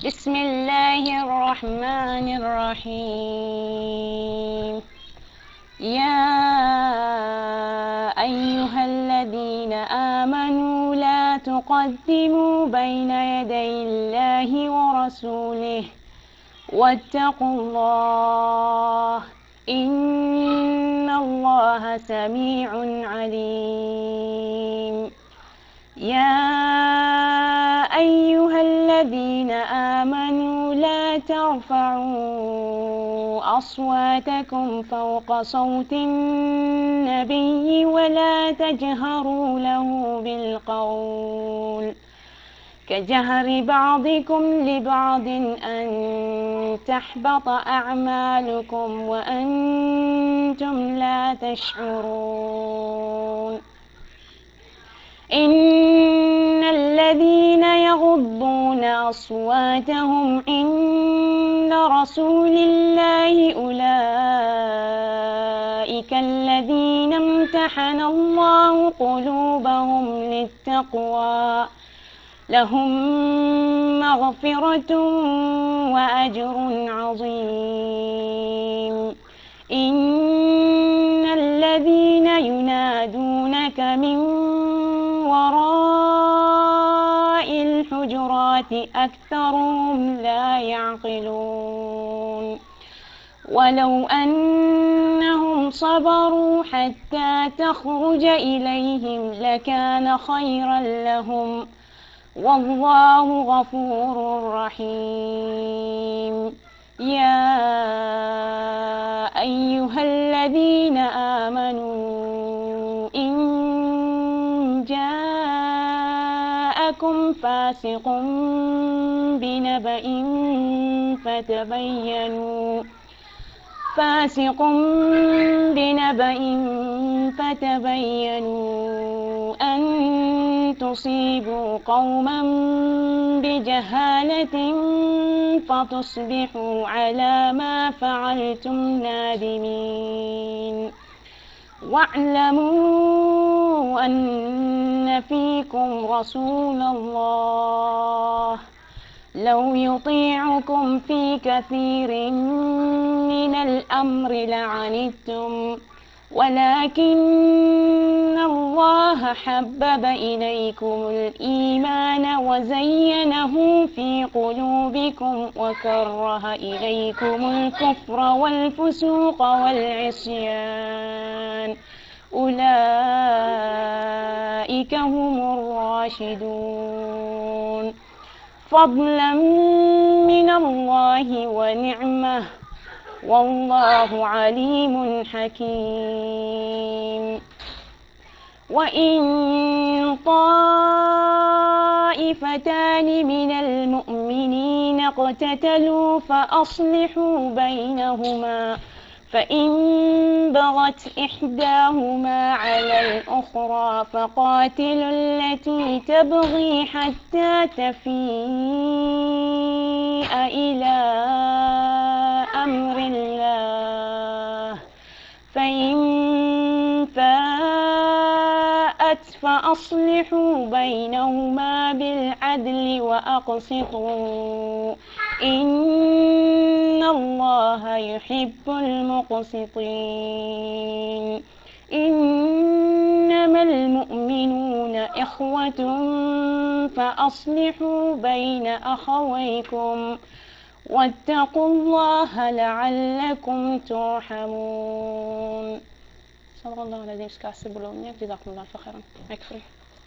بسم الله الرحمن الرحيم يا أيها الذين آمنوا لا تقدموا بين يدي الله ورسوله واتقوا الله إن الله سميع عليم يا أيها الذين آمنوا لا ترفعوا أصواتكم فوق صوت النبي ولا تجهروا له بالقول كجهر بعضكم لبعض أن تحبط أعمالكم وأنتم لا تشعرون إن الذين يغضون أصواتهم عند رسول الله أولئك الذين امتحن الله قلوبهم للتقوى لهم مغفرة وأجر عظيم إن الذين ينادونك من وراء الحجرات أكثرهم لا يعقلون ولو أنهم صبروا حتى تخرج إليهم لكان خيرا لهم والله غفور رحيم يا أيها الذين آمنوا إن جاءكم فاسق بنبأ فتبينوا فاسق بنبأ فتبينوا أن تصيبوا قوما بجهالة فتصبحوا على ما فعلتم نادمين واعلموا أن فيكم رسول الله لو يطيعكم في كثير من الأمر لعنتم ولكن الله حبب إليكم الإيمان وزينه في قلوبكم وكره إليكم الكفر والفسوق والعصيان أولئك هم الراشدون فضلا من الله ونعمه والله عليم حكيم وإن طائفتان من المؤمنين اقتتلوا فأصلحوا بينهما فإن بغت إحداهما على الأخرى فقاتلوا التي تبغي حتى تفيء إلى أمر الله فإن فاءت فأصلحوا بينهما بالعدل وأقسطوا إن الله يحب المقسطين إنما المؤمنون إخوة فأصلحوا بين أخويكم واتقوا الله لعلكم ترحمون صلى الله عليه وسلم جزاكم الله خيرا يكفي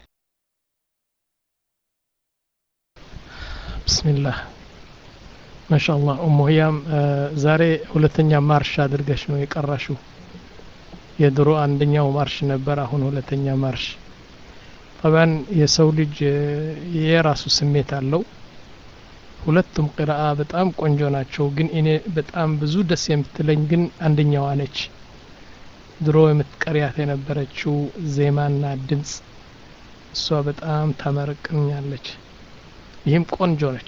ብስሚላህ ማሻአላህ ኡሙ ህያም ዛሬ ሁለተኛ ማርሽ አድርገሽ ነው የቀራሽው የድሮ አንደኛው ማርሽ ነበር አሁን ሁለተኛ ማርሽ ጠባን የሰው ልጅ የራሱ ስሜት አለው ሁለቱም ቅራአ በጣም ቆንጆ ናቸው ግን እኔ በጣም ብዙ ደስ የምትለኝ ግን አንደኛዋ ነች ድሮ የምትቀሪያት የነበረችው ዜማና ድምፅ እሷ በጣም ታመረቅኛለች ይህም ቆንጆ ነች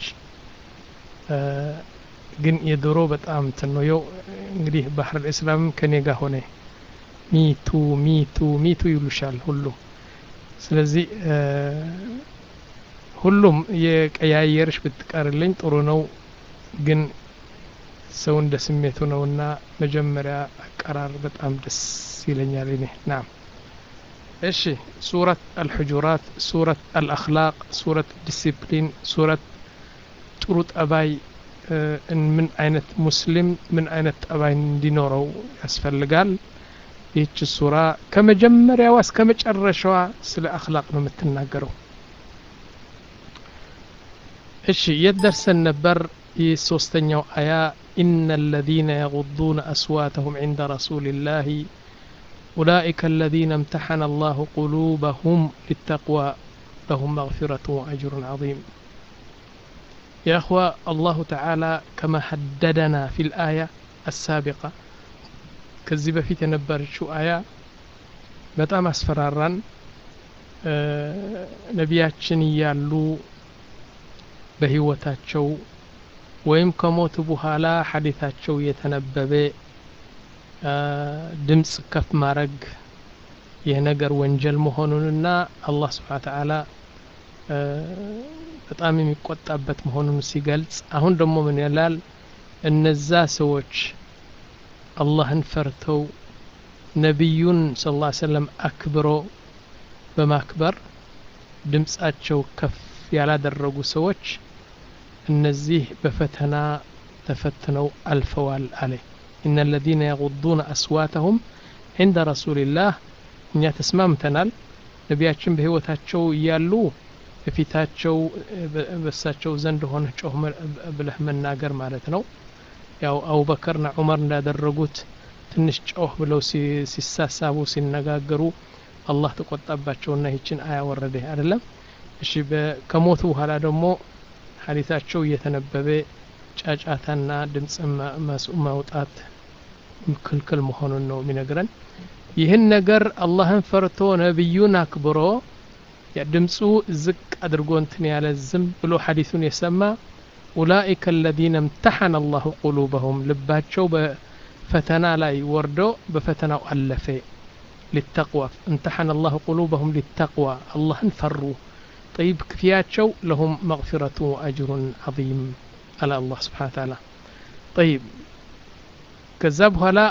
ግን የድሮ በጣም እንትን ነው የው እንግዲህ ባህር ልእስላም ከኔ ጋር ሆነ ሚቱ ሚቱ ሚቱ ይሉሻል ሁሉ ስለዚህ ሁሉም የቀያየርሽ ብትቀርልኝ ጥሩ ነው ግን ሰው እንደ ስሜቱ ነውና መጀመሪያ አቀራር በጣም ደስ ይለኛል እኔ ናም እሺ ሱረት አልሑጁራት ሱረት አልአክላቅ ሱረት ዲሲፕሊን ሱረት ጥሩ ጠባይ ምን አይነት ሙስሊም ምን አይነት ጠባይ እንዲኖረው ያስፈልጋል ይህች ሱራ ከመጀመሪያዋ እስከ መጨረሻዋ ስለ አክላቅ ነው የምትናገረው እሺ የት ደርሰን ነበር ይህ ሶስተኛው አያ إن الذين يغضون أصواتهم عند رسول الله أولئك الذين امتحن الله قلوبهم للتقوى لهم مغفرة وأجر عظيم يا أخوة الله تعالى كما حددنا في الآية السابقة كذب في تنبر شو آية በጣም አስፈራራን ነቢያችን እያሉ በህይወታቸው ወይም ከሞቱ በኋላ ሐዲታቸው እየተነበበ ድምፅ ከፍ ማድረግ ይህ ነገር ወንጀል መሆኑንና አላህ ስብሓን ተዓላ በጣም የሚቆጣበት መሆኑን ሲገልጽ አሁን ደግሞ ምን ይላል እነዛ ሰዎች አላህን ፈርተው ነቢዩን ስ ላ ሰለም አክብሮ በማክበር ድምፃቸው ከፍ ያላደረጉ ሰዎች እነዚህ በፈተና ተፈትነው አልፈዋል አለ ኢነ ለዚነ የጉዱነ አስዋተሁም ዕንደ ረሱልላህ እኛ ተስማምተናል ነቢያችን በህይወታቸው እያሉ በፊታቸው በሳቸው ዘንድ ሆነ ጮህ ብለህ መናገር ማለት ነው ያው አቡበከርና ዑመር እንዳደረጉት ትንሽ ጮህ ብለው ሲሳሳቡ ሲነጋገሩ አላህ ተቆጣባቸውና ይችን አያ ወረደ አይደለም እሺ ከሞቱ በኋላ ደግሞ ሀዲታቸው እየተነበበ ጫጫታና ድምፅ ማውጣት ክልክል መሆኑን ነው የሚነግረን ይህን ነገር አላህን ፈርቶ ነቢዩን አክብሮ ድምፁ ዝቅ አድርጎ እንትን ያለ ዝም ብሎ ሐዲሱን የሰማ ኡላኢከ አለዚነ እምተሐነ አላሁ ቁሉበሁም ልባቸው በፈተና ላይ ወርዶ በፈተናው አለፈ ሊተቅዋ እምተሐነ አላሁ ቁሉበሁም ሊተቅዋ አላህን ፈሩ طيب كفياتشو لهم مغفرة وأجر عظيم على الله سبحانه وتعالى طيب كذاب هلا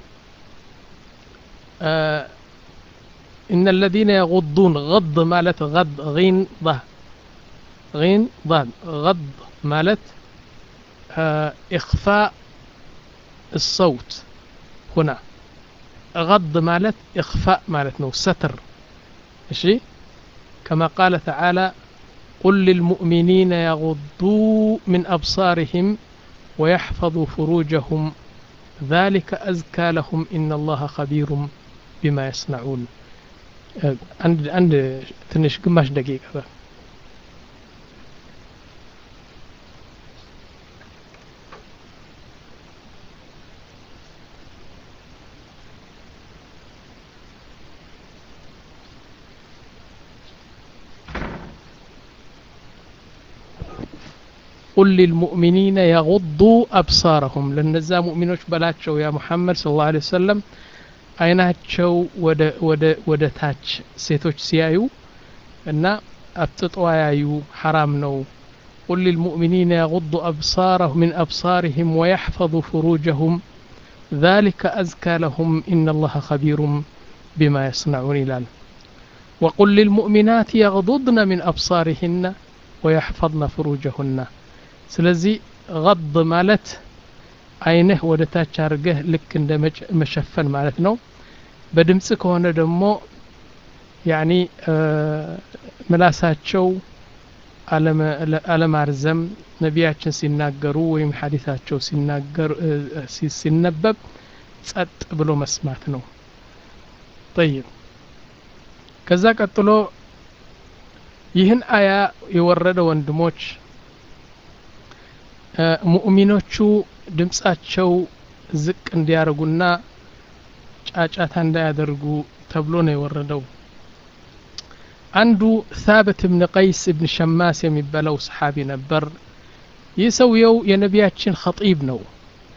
آه إن الذين يغضون غض مالت غض غين ضه غين ضاد غض مالت آه إخفاء الصوت هنا غض مالت إخفاء مالت نو ستر ماشي كما قال تعالى قل للمؤمنين يغضوا من أبصارهم ويحفظوا فروجهم ذلك أزكى لهم إن الله خبير بما يصنعون عند عند تنش قماش دقيقة قل للمؤمنين يغضوا أبصارهم لنزا مؤمنوش بلاتشو يا محمد صلى الله عليه وسلم አይናቸው ወደ ወደ ወደ ታች ሴቶች ሲያዩ እና አፍጥጦ ያዩ ሐራም ነው قل للمؤمنين يغضوا أبصارهم من أبصارهم ويحفظوا فروجهم ذلك أزكى لهم إن الله خبير بما يصنعون إلال وقل للمؤمنات يغضضن من أبصارهن ويحفظن فروجهن ስለዚህ غض ማለት አይንህ ወደ ታች አድርገህ ልክ እንደ መሸፈን ማለት ነው በድምፅ ከሆነ ደግሞ ያኒ ምላሳቸው አለማርዘም ነቢያችን ሲናገሩ ወይም ሐዲታቸው ሲናገሩ ሲነበብ ጸጥ ብሎ መስማት ነው ጠይብ ከዛ ቀጥሎ ይህን አያ የወረደ ወንድሞች ሙእሚኖቹ ድምፃቸው ዝቅ እንዲያደርጉና ጫጫታ እንዳያደርጉ ተብሎ ነው የወረደው አንዱ ሳበት እብን ቀይስ እብን ሸማስ የሚባለው ሰሓቢ ነበር ይህ ሰውየው የነቢያችን ኸጢብ ነው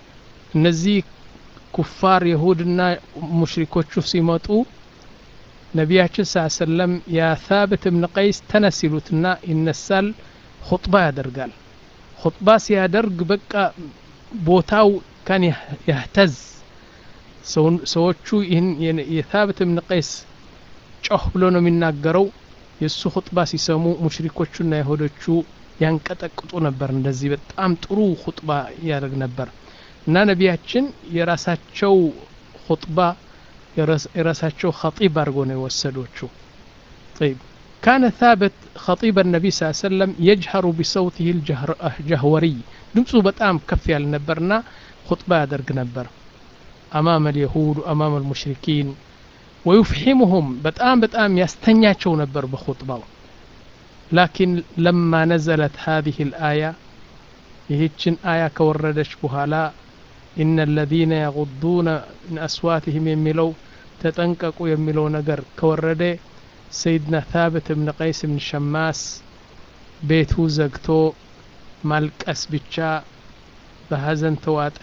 እነዚህ ኩፋር የሁድና ሙሽሪኮቹ ሲመጡ ነቢያችን ስ ሰለም የሳብት እብን ቀይስ ተነስ ይሉትና ይነሳል ሁጥባ ያደርጋል ሁጥባ ሲያደርግ በቃ ቦታው ካን ያህተዝ ሰዎቹ ይህን የሳብት እብን ቀይስ ጮህ ብሎ ነው የሚናገረው የእሱ ሁጥባ ሲሰሙ ሙሽሪኮቹና ይሁዶቹ ያንቀጠቅጡ ነበር እንደዚህ በጣም ጥሩ ሁጥባ ያደርግ ነበር እና ነቢያችን የራሳቸው ሁጥባ የራሳቸው ኸጢብ አድርጎ ነው የወሰዶችው طيب كان ثابت خطيب النبي صلى الله عليه وسلم يجهر بصوته الجهوري ድምፁ በጣም ከፍ ያለ ነበርና ሁጥባ ያደርግ ነበር أمام اليهود وأمام المشركين ويفحمهم በጣም በጣም ያስተኛቸው ነበር በኹጥባው لكن لما نزلت هذه الآية ይህችን አያ ከወረደች በኋላ إن الذين يغضون من أصواتهم የሚለው ተጠንቀቁ የሚለው ነገር ከወረደ ሰይድና ታብት እብን ቀይስ እብን ሸማስ ቤቱ ዘግቶ ማልቀስ ብቻ በሀዘን ተዋጠ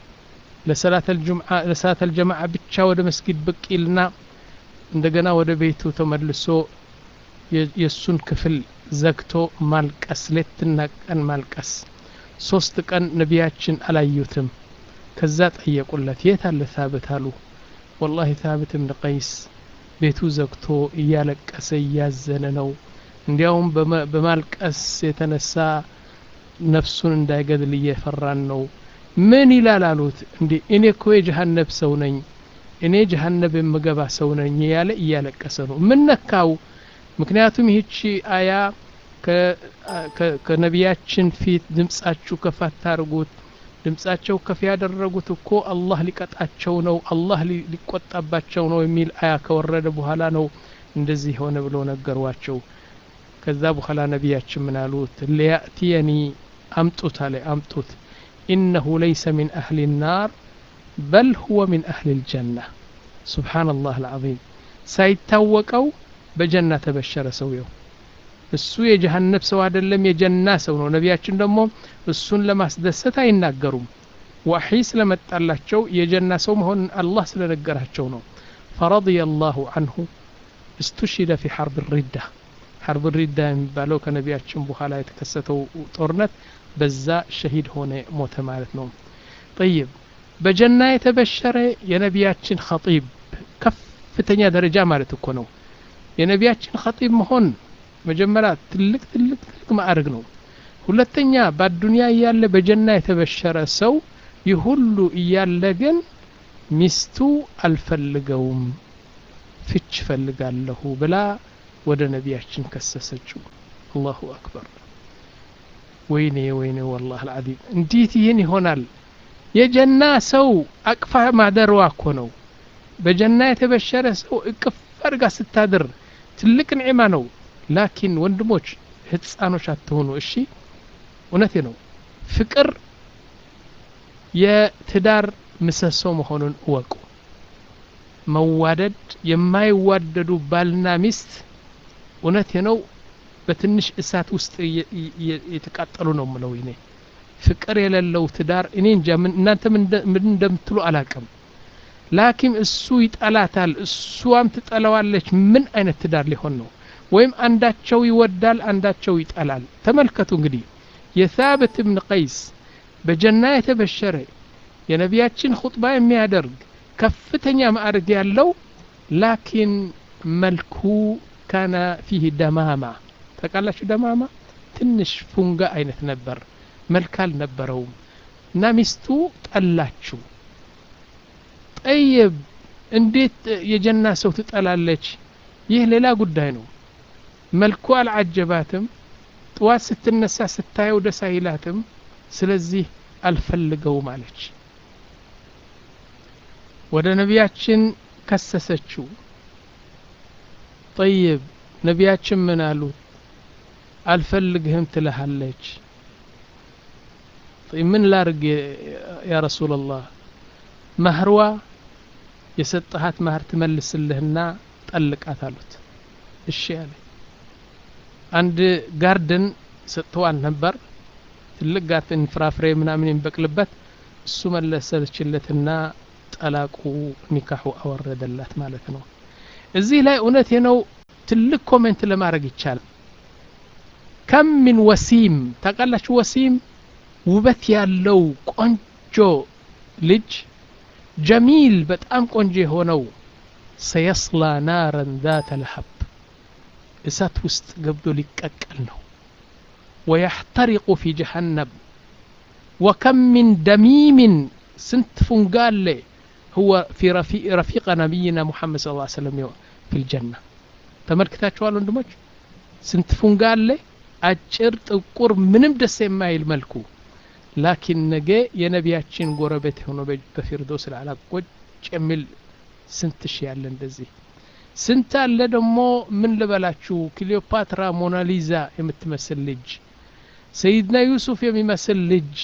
ለሰላት አልጀማዓ ብቻ ወደ መስጊድ ብቅ ይልና እንደገና ወደ ቤቱ ተመልሶ የእሱን ክፍል ዘግቶ ማልቀስ ሌትና ቀን ማልቀስ ሶስት ቀን ነቢያችን አላዩትም ከዛ ጠየቁለት የት አለ ታብት አሉ ወላሂ ታብት እብን ቀይስ ቤቱ ዘግቶ እያለቀሰ እያዘነ ነው እንዲያውም በማልቀስ የተነሳ ነፍሱን እንዳይገድል እየፈራን ነው ምን ይላል አሉት እንዲ እኔ እኮ የጀሃነብ ሰው ነኝ እኔ ጀሃነብ የምገባ ሰው ነኝ ያለ እያለቀሰ ነው ምን ነካው ምክንያቱም ይህቺ አያ ከነቢያችን ፊት ድምጻችሁ ከፍ አታርጉት ድምጻቸው ከፍ ያደረጉት እኮ አላህ ሊቀጣቸው ነው አላህ ሊቆጣባቸው ነው የሚል አያ ከወረደ በኋላ ነው እንደዚህ ሆነ ብሎ ነገሯቸው ከዛ በኋላ ነቢያችን ምን አሉት ሊያእትየኒ አምጡት አለ አምጡት ኢነሁ ለይሰ ሚን አህሊ ናር በል ሁወ ሚን አህሊ ልጀና ስብሓንላህ አልዓዚም ሳይታወቀው በጀና ተበሸረ ሰውየው እሱ የጀሃነብ ሰው አይደለም የጀና ሰው ነው ነቢያችን ደግሞ እሱን ለማስደሰት አይናገሩም ዋሒ ስለመጣላቸው የጀና ሰው መሆንን አላህ ስለነገራቸው ነው ፈረضي الله عنه استشهد في حرب الردة حرب الردة የሚባለው ከነቢያችን በኋላ የተከሰተው ጦርነት በዛ ሸሂድ ሆነ ሞተ ማለት ነው طيب በጀና የተበሸረ የነቢያችን ኸጢብ ከፍተኛ ደረጃ ማለት እኮ ነው የነቢያችን ኸጢብ መሆን መጀመሪያ ትልቅ ትልቅ ትልቅ ማዕረግ ነው ሁለተኛ በአዱንያ እያለ በጀና የተበሸረ ሰው ይህ ሁሉ እያለ ግን ሚስቱ አልፈልገውም ፍች ፈልጋለሁ ብላ ወደ ነቢያችን ከሰሰችው አላሁ አክበር ወይኔ ወይኔ ወላህ አልዓዚም እንዴት ይህን ይሆናል የጀና ሰው አቅፋ ማደሯ እኮ ነው በጀና የተበሸረ ሰው እቅፍ አድርጋ ስታድር ትልቅ ንዕማ ነው ላኪን ወንድሞች ህፃኖች አትሆኑ እሺ እውነቴ ነው ፍቅር የትዳር ምሰሶ መሆኑን እወቁ መዋደድ የማይዋደዱ ባልና ሚስት እውነቴ ነው በትንሽ እሳት ውስጥ የተቃጠሉ ነው ምለው እኔ ፍቅር የሌለው ትዳር እኔ እንጃ እናንተ ምን እንደምትሉ አላቅም ላኪን እሱ ይጠላታል እሷም ትጠላዋለች ምን አይነት ትዳር ሊሆን ነው ወይም አንዳቸው ይወዳል አንዳቸው ይጠላል ተመልከቱ እንግዲህ የሳብት እብን ቀይስ በጀና የተበሸረ የነቢያችን ኹጥባ የሚያደርግ ከፍተኛ ማዕረግ ያለው ላኪን መልኩ ካነ ፊህ ደማማ ታውቃላችሁ ደማማ ትንሽ ፉንጋ አይነት ነበር መልክ አልነበረውም እና ሚስቱ ጠላችው ጠይብ እንዴት የጀና ሰው ትጠላለች ይህ ሌላ ጉዳይ ነው መልኩ አልዓጀባትም ጥዋት ስትነሳ ስታየው ደስ አይላትም ስለዚህ አልፈልገውም አለች ወደ ነቢያችን ከሰሰችው ጠይብ ነቢያችን ምን አሉት አልፈልግህም ትልሃለች ምን ላርግ ያ ረሱላላህ መህርዋ የሰጠሃት መህር ትመልስልህና ጠልቃት አሉት እሺ አለ አንድ ጋርደን ሰጥተዋል ነበር ትልቅ ጋርደን ፍራፍሬ ምናምን የሚበቅልበት እሱ መለሰችለትና ጠላቁ ኒካሑ አወረደላት ማለት ነው እዚህ ላይ እውነቴ ነው ትልቅ ኮሜንት ለማድረግ ይቻላል ከም ምን ወሲም ታውቃላችሁ ወሲም ውበት ያለው ቆንጆ ልጅ ጀሚል በጣም ቆንጆ የሆነው ሰየስላ ናረን ዛተ ለሀብ እሳት ውስጥ ገብቶ ሊቀቀል ነው ወየሕተሪቁ ፊ ጀሃነም ወከም ምን ደሚምን ስንት ፉንጋሌ هو في رفيق, رفيق نبينا محمد صلى الله عليه وسلم في الجنة ተመልክታችኋል ወንድሞች ስንት ፉንጋሌ አጭር ጥቁር ምንም ደስ የማይል መልኩ ላኪን ነገ የነቢያችን ጎረቤት የሆነ በፊርዶስ ልዓላ ቁጭ የሚል ስንት ሺ ያለ እንደዚህ ስንት አለ ደግሞ ምን ልበላችሁ ክሊዮፓትራ ሞናሊዛ የምትመስል ልጅ ሰይድና ዩሱፍ የሚመስል ልጅ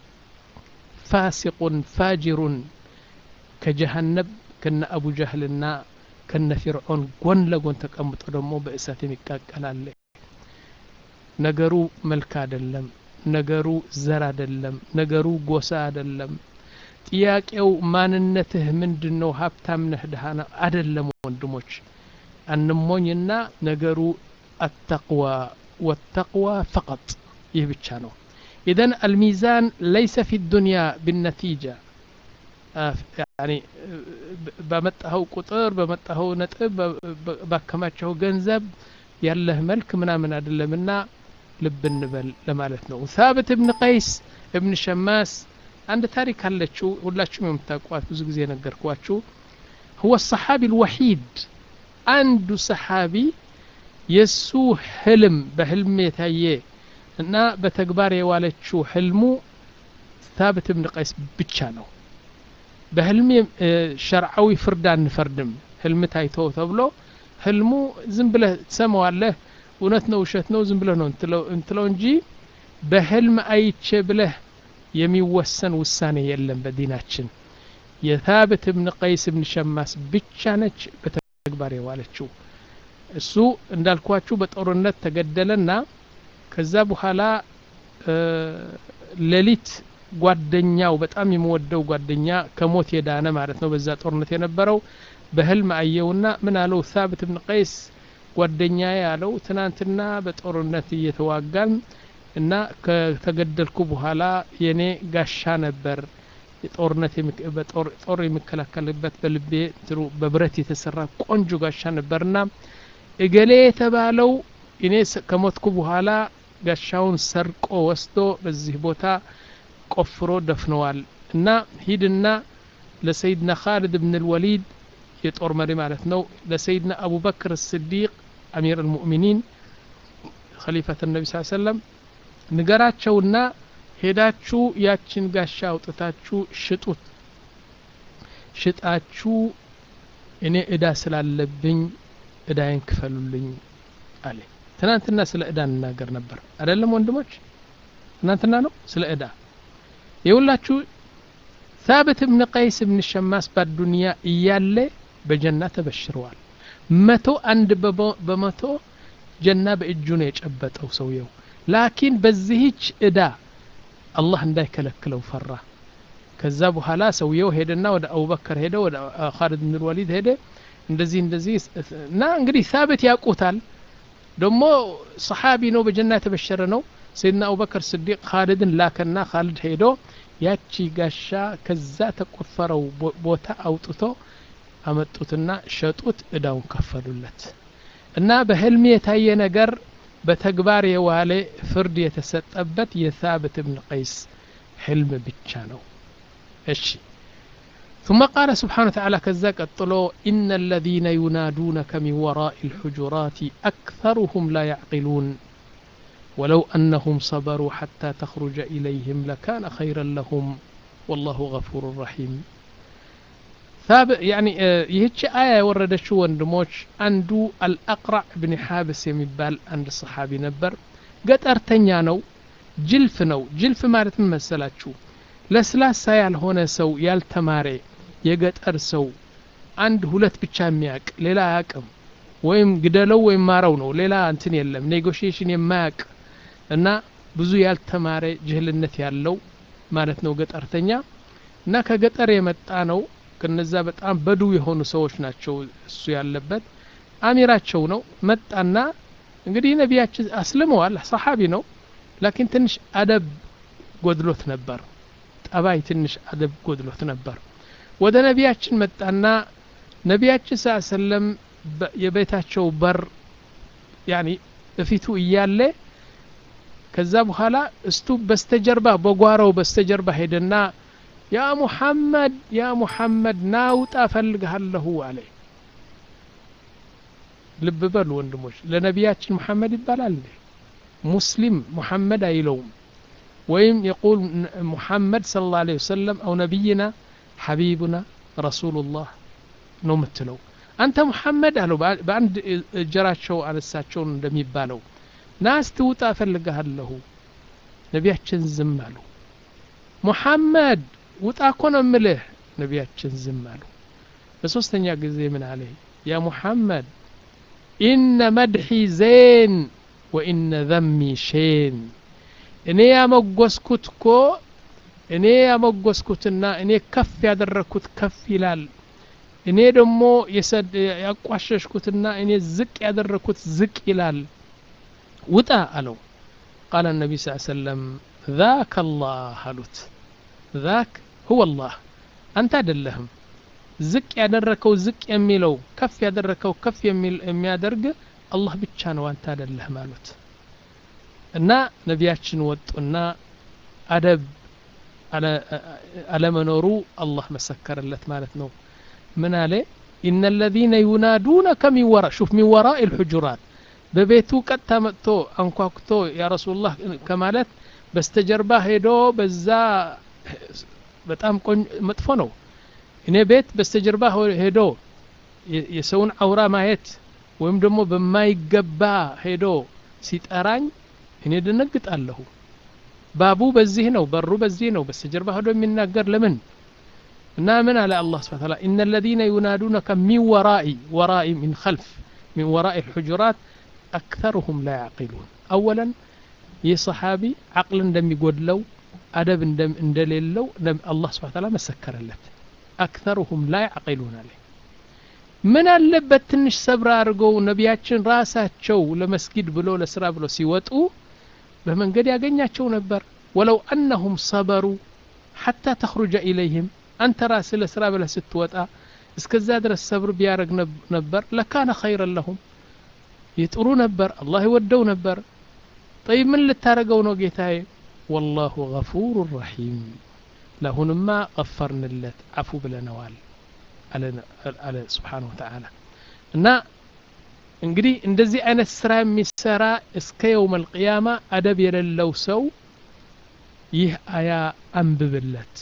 ፋሲቁን ፋጅሩን ከጀሃነብ ከነ አቡ ጃህልና ከነ ፊርዖን ጎን ለጎን ተቀምጦ ደግሞ በእሳት የሚቃቀላለ ነገሩ መልክ አይደለም ነገሩ ዘር አይደለም ነገሩ ጎሳ አይደለም ጥያቄው ማንነትህ ምንድን ነው ሀብታም ነህ ድሃ ነው አይደለም ወንድሞች አንሞኝና ነገሩ አተቅዋ ወተቅዋ ፈቀጥ ይህ ብቻ ነው ኢዘን አልሚዛን ለይሰ ፊ ዱንያ ብነቲጃ ያኒ በመጣኸው ቁጥር በመጣኸው ነጥብ ባከማቸው ገንዘብ ያለህ መልክ ምናምን አይደለምና ልብ እንበል ለማለት ነው ሳብት እብን ቀይስ እብን ሸማስ አንድ ታሪክ አለችው ሁላችሁም የምታውቋት ብዙ ጊዜ ነገርኳችሁ هو الصحابي الوحيد አንዱ ሰሓቢ የሱ ህልም በህልም የታየ እና በተግባር የዋለችው ህልሙ ሳብት እብን ቀይስ ብቻ ነው በህልም ሸርዓዊ ፍርድ አንፈርድም ህልም ታይቶ ተብሎ ህልሙ ዝም ብለህ ትሰማዋለህ እውነት ነው ውሸት ነው ዝም ብለህ ነው እንትለው እንጂ በህልም አይቼ ብለህ የሚወሰን ውሳኔ የለም በዲናችን የታብት እብን ቀይስ እብን ሸማስ ብቻ ነች በተግባር የዋለችው እሱ እንዳልኳችሁ በጦርነት ተገደለና ከዛ በኋላ ሌሊት ጓደኛው በጣም የምወደው ጓደኛ ከሞት የዳነ ማለት ነው በዛ ጦርነት የነበረው በህልም አየውና ምን አለው ሳብት እብን ቀይስ ጓደኛ ያለው ትናንትና በጦርነት እየተዋጋን እና ከተገደልኩ በኋላ የኔ ጋሻ ነበር የጦርነት ጦር የሚከላከልበት በልቤ በብረት የተሰራ ቆንጆ ጋሻ ነበርና እገሌ የተባለው እኔ ከሞትኩ በኋላ ጋሻውን ሰርቆ ወስዶ በዚህ ቦታ ቆፍሮ ደፍነዋል እና ሂድና ለሰይድና ካሊድ ብን ልወሊድ የጦር መሪ ማለት ነው ለሰይድና አቡበክር ስዲቅ አሚር ልሙእሚኒን ከሊፈት ነቢ ስ ሰለም ንገራቸውና ሄዳችሁ ያችን ጋሻ አውጥታችሁ ሽጡት ሽጣችሁ እኔ እዳ ስላለብኝ እዳይን ክፈሉልኝ አለ ትናንትና ስለ እዳ እንናገር ነበር አይደለም ወንድሞች ትናንትና ነው ስለ እዳ የሁላችሁ ሳብት እብን ቀይስ እብን ሸማስ ባዱንያ እያለ በጀና ተበሽረዋል መቶ አንድ በመቶ ጀና በእጁ ነው የጨበጠው ሰውየው ላኪን በዚህች እዳ አላህ እንዳይከለክለው ፈራ ከዛ በኋላ ሰውየው ሄደና ወደ አቡበከር ሄደ ወደ ካሊድ ብን ወሊድ ሄደ እንደዚህ እንደዚህ እና እንግዲህ ሳብት ያውቁታል ደግሞ ሰሓቢ ነው በጀና የተበሸረ ነው ሰይድና አቡበከር ስዲቅ ካሊድን ላከና ካሊድ ሄዶ ያቺ ጋሻ ከዛ ተቆፈረው ቦታ አውጥቶ አመጡትና ሸጡት እዳውን ከፈሉለት እና በህልም የታየ ነገር በተግባር የዋለ ፍርድ የተሰጠበት የሳብት እብን ቀይስ ህልም ብቻ ነው እሺ ثم قال سبحانه وتعالى كذا قطلو إن الذين ينادونك من وراء الحجرات أكثرهم لا يعقلون ولو أنهم صبروا حتى تخرج إليهم لكان خيرا لهم والله غفور رحيم يعني ይህች አያ የወረደችው ወንድሞች አንዱ አልአቅራዕ ብን ሓብስ የሚባል አንድ ሰሓቢ ነበር ገጠርተኛ ነው ጅልፍ ነው ጅልፍ ማለት ምን መሰላችሁ ለስላሳ ያልሆነ ሰው ያልተማረ የገጠር ሰው አንድ ሁለት ብቻ የሚያቅ ሌላ አያቅም ወይም ግደለው ወይም ማረው ነው ሌላ እንትን የለም ኔጎሽዬሽን የማያቅ እና ብዙ ያልተማረ ጅህልነት ያለው ማለት ነው ገጠርተኛ እና ከገጠር የመጣ ነው ከነዛ በጣም በዱ የሆኑ ሰዎች ናቸው እሱ ያለበት አሚራቸው ነው መጣና እንግዲህ ነቢያችን አስልመዋል ሰሓቢ ነው ላኪን ትንሽ አደብ ጎድሎት ነበር ጠባይ ትንሽ አደብ ጎድሎት ነበር ወደ ነቢያችን መጣና ነቢያችን ስ ሰለም የቤታቸው በር ያኒ እፊቱ እያለ ከዛ በኋላ እስቱ በስተጀርባ በጓሮው በስተጀርባ ሄደና ያ ሙሐመድ ያ ሙሐመድ ናውጣ ፈልግሃለሁ አለ ልብ በሉ ወንድሞች ለነቢያችን ሙሐመድ ይባላል እንዴ ሙስሊም ሙሐመድ አይለውም ወይም የቁል ሙሐመድ ስለ ላ ለ ወሰለም አው ነቢይና ሐቢቡና ረሱሉላህ ነው የምትለው አንተ ሙሐመድ አለው በአንድ እጀራቸው አነሳቸውን እንደሚባለው ናስ ትውጣ እፈልግሃለሁ ነቢያችን ዝም አሉ ሙሐመድ ውጣ እኮ ነው እምልህ ነቢያችን ዝም አሉ በሶስተኛ ጊዜ ምን አለ ያ ሙሐመድ ኢነ መድሒ ዜን ወኢነ ዘሚ ሼን እኔ ያመጎስኩት እኮ እኔ ያመጎስኩትና እኔ ከፍ ያደረግኩት ከፍ ይላል እኔ ደግሞ ያቋሸሽኩትና እኔ ዝቅ ያደረግኩት ዝቅ ይላል ውጣ አለው ቃለ ነቢ ስ ሰለም ذاك الله አሉት ذاك هو الله አንተ አይደለህም ዝቅ ያደረከው ዝቅ የሚለው ከፍ ያደረከው ከፍ የሚያደርግ አላህ ብቻ ነው አንተ አይደለህም አሉት እና ነቢያችን ወጡና አደብ አለመኖሩ አላህ መሰከረለት ማለት ነው ምን አለ ኢነ ለዚነ ዩናዱነከ ሚን ወራ ሹፍ ሚን ወራኢ ልሑጁራት በቤቱ ቀጥታ መጥቶ አንኳኩቶ ያ ረሱሉላህ ከማለት በስተጀርባ ሄዶ በዛ በጣም መጥፎ ነው እኔ ቤት በስተጀርባ ሄዶ የሰውን አውራ ማየት ወይም ደግሞ በማይገባ ሄዶ ሲጠራኝ እኔ ደነግጣለሁ ባቡ በዚህ ነው በሩ በዚህ ነው በስተጀርባ ሄዶ የሚናገር ለምን እና ምን አለ አላህ ስብሐ ተዓላ ኢነ الذين ينادونك من وراء وراء من خلف من وراء الحجرات أكثرهم لا يعقلون أولا ይህ ሰሓቢ ዓቅል እንደሚጎድለው አደብ እንደሌለው አላህ ስብሐ ተዓላ መሰከረለት አክተሩሁም ላ ያዕቂሉን አለ ምን አለበት ትንሽ ሰብር አድርገው ነቢያችን ራሳቸው ለመስጊድ ብሎ ለስራ ብሎ ሲወጡ በመንገድ ያገኛቸው ነበር ወለው አነሁም ሰበሩ ሐታ ተኽሩጀ ኢለይህም አንተ ራስህ ለስራ ብለህ ስትወጣ እስከዛ ድረስ ሰብር ቢያደረግ ነበር ለካነ ኸይረን ለሁም ይጥሩ ነበር አላህ ይወደው ነበር ጠይብ ምን ልታደረገው ነው ጌታዬ ወላሁ ገፉሩ ረሒም ለአሁንማ ቀፈርንለት አፉ ብለነዋል አለ ስብሓን ወተዓላ እና እንግዲህ እንደዚህ አይነት ስራ የሚሰራ እስከ የውም አልቅያማ አደብ የሌለው ሰው ይህ አያ አንብብለት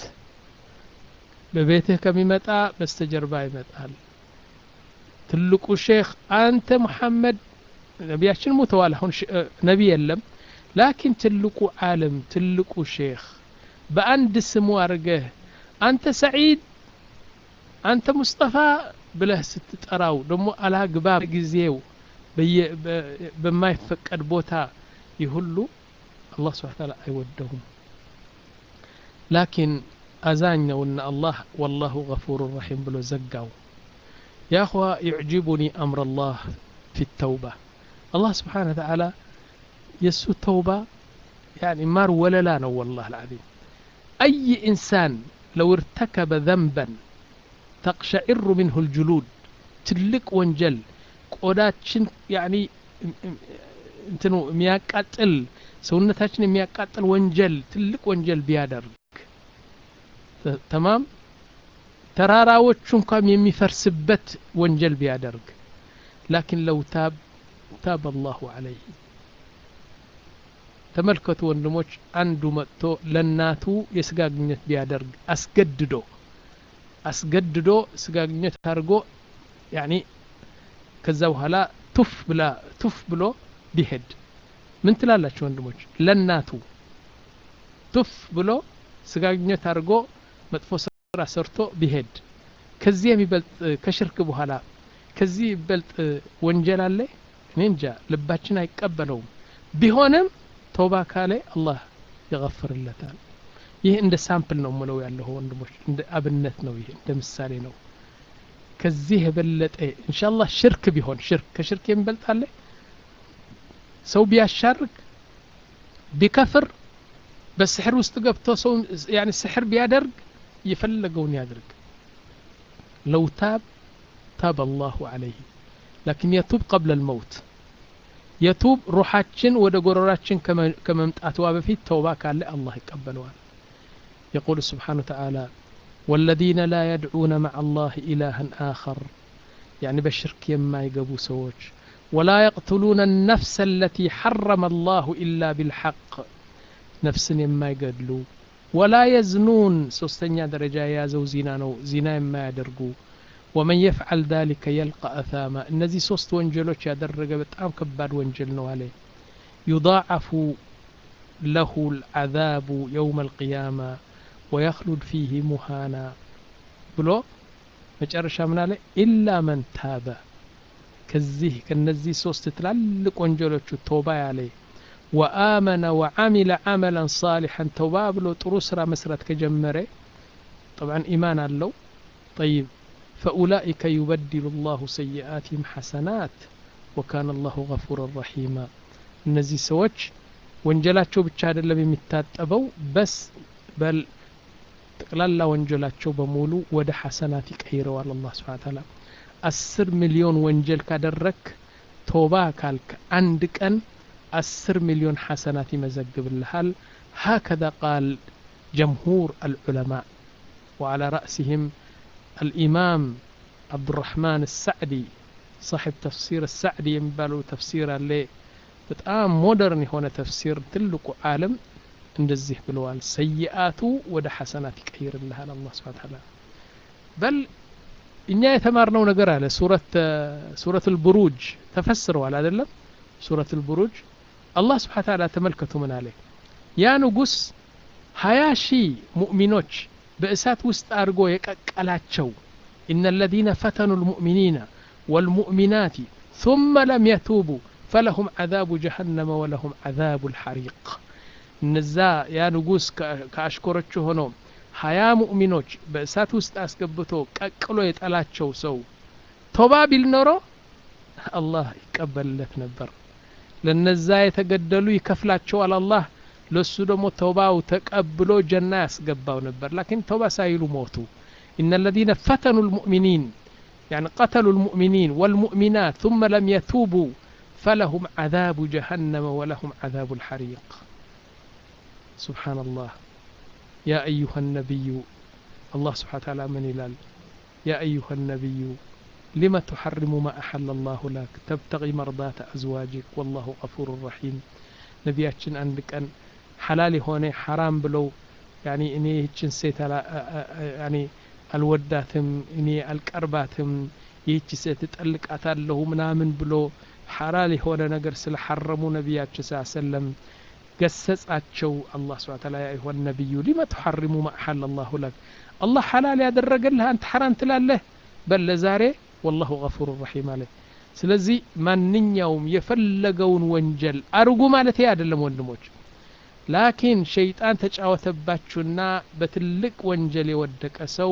በቤትህ ከሚመጣ በስተጀርባ ይመጣል ትልቁ ሼክ አንተ ሙሐመድ ነቢያችን ሙተዋል አሁን ነቢ የለም ላኪን ትልቁ ዓለም ትልቁ ሼክ በአንድ ስሙ አድርገህ አንተ ሰዒድ አንተ ሙስጠፋ ብለህ ስትጠራው ደግሞ አላግባብ ጊዜው በማይፈቀድ ቦታ ይህ ሁሉ አላህ ስብሓ ታላ አይወደውም ላኪን አዛኛውና አላህ ወላሁ ገፉሩ ረሒም ብሎ ዘጋው يا أخوة يعجبني أمر الله في التوبة الله سبحانه وتعالى يسو التوبة يعني مار ولا لا نو والله العظيم أي إنسان لو ارتكب ذنبا تقشعر منه الجلود تلك وانجل ቆዳችን ያኒ እንትኑ የሚያቃጥል ሰውነታችን የሚያቃጥል ወንጀል ትልቅ ወንጀል ቢያደርግ ተማም ተራራዎቹ እንኳን የሚፈርስበት ወንጀል ቢያደርግ ላኪን ለው ታብ ታብ አላሁ አለይህ ተመልከቱ ወንድሞች አንዱ መጥቶ ለናቱ የስጋ ግንኙነት ቢያደርግ አስገድዶ አስገድዶ ስጋ ግንኙነት አድርጎ ያኒ ከዛ በኋላ ቱፍ ብላ ቱፍ ብሎ ቢሄድ ምን ትላላችሁ ወንድሞች ለናቱ ቱፍ ብሎ ስጋ ግንኙነት አድርጎ መጥፎ ስራ ሰርቶ ቢሄድ ከዚህ የሚበልጥ ከሽርክ በኋላ ከዚህ ይበልጥ ወንጀል አለ እኔ እንጃ ልባችን አይቀበለውም ቢሆንም ተውባ ካለ አላህ ይغፍርለታል ይህ እንደ ሳምፕል ነው ምለው ያለሁ ወንድሞች እንደ አብነት ነው ይህ እንደ ምሳሌ ነው ከዚህ የበለጠ ኢንሻአላህ ሽርክ ቢሆን ሽርክ ከሽርክ የሚበልጥ አለ ሰው ቢያሻርክ ቢከፍር በስሕር ውስጥ ገብቶ ሰው ያኒ ስሕር ቢያደርግ የፈለገውን ያድርግ ለው ታብ ታብ አላሁ አለይህ ላኪን የቱብ ቀብለ ልመውት የቱብ ሩሓችን ወደ ጎረራችን ከመምጣትዋ በፊት ተውባ ካለ አላህ ይቀበለዋል يقول سبحانه وتعالى والذين لا يدعون مع الله إلها آخر يعني بشرك يما يقبو سوج ولا يقتلون النفس التي حرم الله إلا بالحق نفس يما يقدلو ولا يزنون سوستنيا درجة يا زو زنا نو زنا يما يدرقو ومن يفعل ذلك يلقى أثاما እነዚህ ሶስት ወንጀሎች ያደረገ በጣም ከባድ ወንጀል ነው አለ يضاعف له العذاب يوم القيامة ويخلد فيه مهانا ብሎ መጨረሻ ምን አለ ኢላ መን ታበ ከዚህ ከነዚህ ሶስት ትላልቅ ወንጀሎቹ ተውባ ያለ ወአመነ ወዓሚለ ዓመላን ሳሊሐን ተውባ ብሎ ጥሩ ስራ መስራት ከጀመረ ጠብዓን ኢማን አለው ጠይብ فأولئك يبدل الله سيئاتهم حسنات وكان الله غفورا رحيما እነዚህ ሰዎች ወንጀላቸው ብቻ አይደለም የሚታጠበው በስ በል ጠቅላላ ወንጀላቸው በሙሉ ወደ ሐሰናት ይቀይረዋል አላህ ስብሓን ታላ አስር ሚሊዮን ወንጀል ካደረክ ቶባ ካልክ አንድ ቀን አስር ሚሊዮን ሐሰናት ይመዘግብልሃል هكذا قال جمهور العلماء وعلى رأسهم الإمام عبد الرحمن السعدي صاحب تفسير السعدي ينبالو تفسير اللي በጣም ሞደርን የሆነ ተፍሲር ትልቁ ዓለም እንደዚህ ብለዋል ሰይአቱ ወደ ሐሰናት ይቀይርልሃል አላህ ስብሓን ታላ በል እኛ የተማርነው ነገር አለ ሱረት ሱረት ልቡሩጅ ተፈስረዋል አይደለም ሱረት ልቡሩጅ አላህ ስብሓን ታላ ተመልከቱ ምን አለ ያ ንጉስ ሀያ ሺህ ሙእሚኖች በእሳት ውስጥ አድርጎ የቀቀላቸው إن الذين فتنوا المؤمنين والمؤمنات ثم لم يتوبوا فلهم عذاب جهنم ولهم عذاب الحريق እነዛ ያ ንጉስ ከአሽኮሮቹ ሆኖ ሀያ ሙእሚኖች በእሳት ውስጥ አስገብቶ ቀቅሎ የጠላቸው ሰው ቶባ ቢል ኖሮ አላህ ይቀበልለት ነበር ለነዛ የተገደሉ ይከፍላቸዋል አላህ ለሱ ደግሞ ተውባው ተቀብሎ ጀና ያስገባው ነበር ላኪን ተውባ ሳይሉ ሞቱ إن الذين فتنوا المؤمنين يعني قتلوا المؤمنين والمؤمنات ثم لم يتوبوا فلهم عذاب جهنم ولهم عذاب الحريق سبحان الله يا أيها النبي الله سبحانه وتعالى من إلال يا أيها النبي لم تحرم ما أحل الله لك تبتغي مرضات أزواجك والله غفور رحيم نبياتشن عندك أن حلالي هوني حرام بلو يعني إني هتشن سيت يعني አልወዳትም እኔ አልቀርባትም ይህች ሴት እጠልቃታለሁ ምናምን ብሎ ሐላል የሆነ ነገር ስለ ሐረሙ ነቢያችን ስ ሰለም ገሰጻቸው አላህ ስብን ታላ ያ ይሆን ነቢዩ ሊመ ትሐሪሙ ማአሐል አላሁ ለክ አላህ ሐላል ያደረገልህ አንተ ሐራም ትላለህ በለ ዛሬ ወላሁ ገፉሩ ረሒም አለ ስለዚህ ማንኛውም የፈለገውን ወንጀል አርጉ ማለት አይደለም ወንድሞች ላኪን ሸይጣን ተጫወተባችሁና በትልቅ ወንጀል የወደቀ ሰው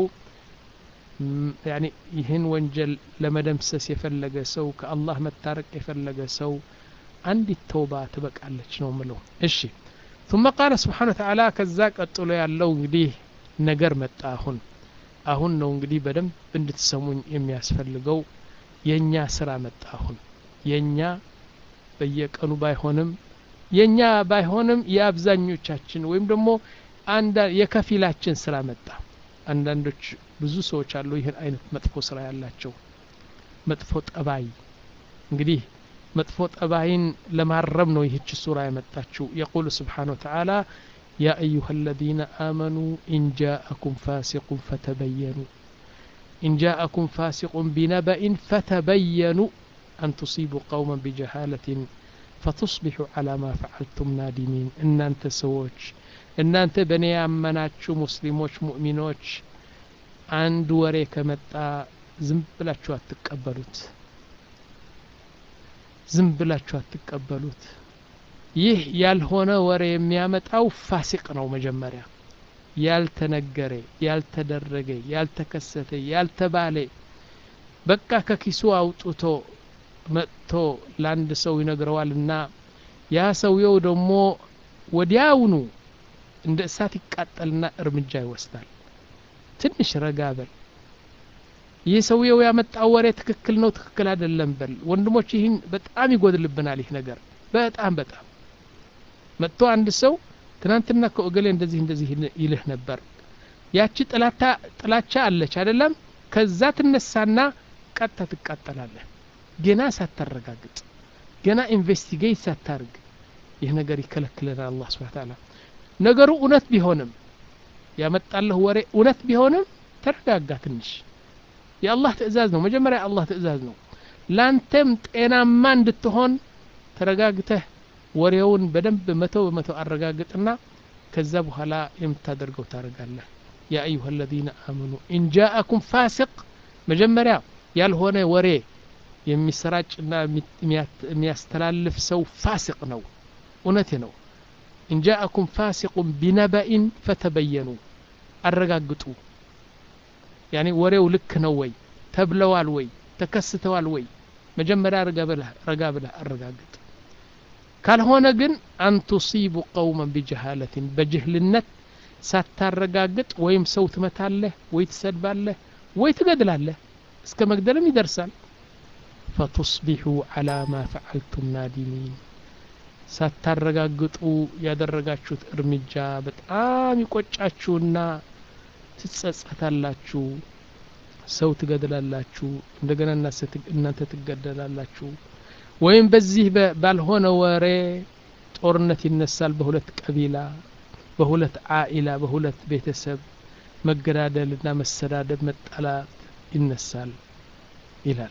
ያኒ ይህን ወንጀል ለመደምሰስ የፈለገ ሰው ከአላህ መታረቅ የፈለገ ሰው አንዲት ተውባ ትበቃለች ነው ምለው እሺ ثم قال سبحانه وتعالى ከዛ ቀጥሎ ያለው እንግዲህ ነገር መጣ አሁን አሁን ነው እንግዲህ በደንብ እንድትሰሙኝ የሚያስፈልገው የእኛ ስራ መጣ አሁን የእኛ በየቀኑ ባይሆንም የእኛ ባይሆንም የአብዛኞቻችን ወይም ደግሞ አንዳ የከፊላችን ስራ መጣ አንዳንዶች ብዙ ሰዎች አሉ ይህን አይነት መጥፎ ስራ ያላቸው መጥፎ ጠባይ እንግዲህ መጥፎ ጠባይን ለማረም ነው ይህች ሱራ የመጣችው የቁል ስብሓን ወተዓላ يا أيها الذين آمنوا إن جاءكم فاسق فتبينوا إن جاءكم فاسق بنبأ فتبينوا أن تصيبوا قوما بجهالة فتصبحوا على ما فعلتم نادمين إن أنت سووش إن أنت بني أمناتشو مسلموش مؤمنوش عند وريك متى ዝም ብላችሁ አትቀበሉት ዝም ብላችሁ አትቀበሉት ይህ ያልሆነ ወሬ የሚያመጣው ፋሲቅ ነው መጀመሪያ ያልተነገረ ያልተደረገ ያልተከሰተ ያልተባለ በቃ ከኪሱ አውጥቶ መጥቶ ለአንድ ሰው ይነግረዋልና ያ ሰውየው ደግሞ ወዲያውኑ እንደ እሳት ይቃጠልና እርምጃ ይወስዳል ትንሽ ረጋ በል ይህ ሰውየው ያመጣው ወሬ ትክክል ነው ትክክል አይደለም በል ወንድሞች ይህን በጣም ይጎድልብናል ይህ ነገር በጣም በጣም መጥቶ አንድ ሰው ትናንትና ከኦገሌ እንደዚህ እንደዚህ ይልህ ነበር ያቺ ጥላታ ጥላቻ አለች አይደለም ከዛ ትነሳና ቀጥታ ትቃጠላለህ ገና ሳታረጋግጥ ገና ኢንቨስቲጌት ሳታርግ ይህ ነገር ይከለክለናል አላህ ስብሐ ተዓላ ነገሩ እውነት ቢሆንም ያመጣለህ ወሬ እውነት ቢሆንም ተረጋጋ ትንሽ የአላህ ትእዛዝ ነው መጀመሪያ የአላህ ትእዛዝ ነው ላንተም ጤናማ እንድትሆን ተረጋግተህ ወሬውን በደንብ መቶ በመቶ አረጋግጥና ከዛ በኋላ የምታደርገው ታደርጋለህ ያ አዩሃ አለዚነ አመኑ ኢንጃአኩም ፋሲቅ መጀመሪያ ያልሆነ ወሬ የሚሰራጭና የሚያስተላልፍ ሰው ፋሲቅ ነው እውነቴ ነው ኢንጃአኩም ፋሲቁን ቢነበኢን ፈተበየኑ አረጋግጡ ያኔ ወሬው ልክ ነው ወይ ተብለዋል ወይ ተከስተዋል ወይ መጀመሪያ ረጋ ብለህ አረጋግጥ ካልሆነ ግን አንቱሲቡ ቀውመን ቢጀሃለትን በጅህልነት ሳታረጋግጥ ወይም ሰው ትመታለህ ወይ ትሰድባለህ ወይ ትገድላለህ እስከ መግደልም ይደርሳል ፈቱስቢሑ ዓላ ማ ፈዓልቱም ናዲሚን ሳታረጋግጡ ያደረጋችሁት እርምጃ በጣም ይቆጫችሁና ትጸጸታላችሁ ሰው ትገድላላችሁ እንደገና እናንተ ትገደላላችሁ ወይም በዚህ ባልሆነ ወሬ ጦርነት ይነሳል በሁለት ቀቢላ በሁለት አኢላ በሁለት ቤተሰብ መገዳደልና መሰዳደብ መጠላት ይነሳል ይላል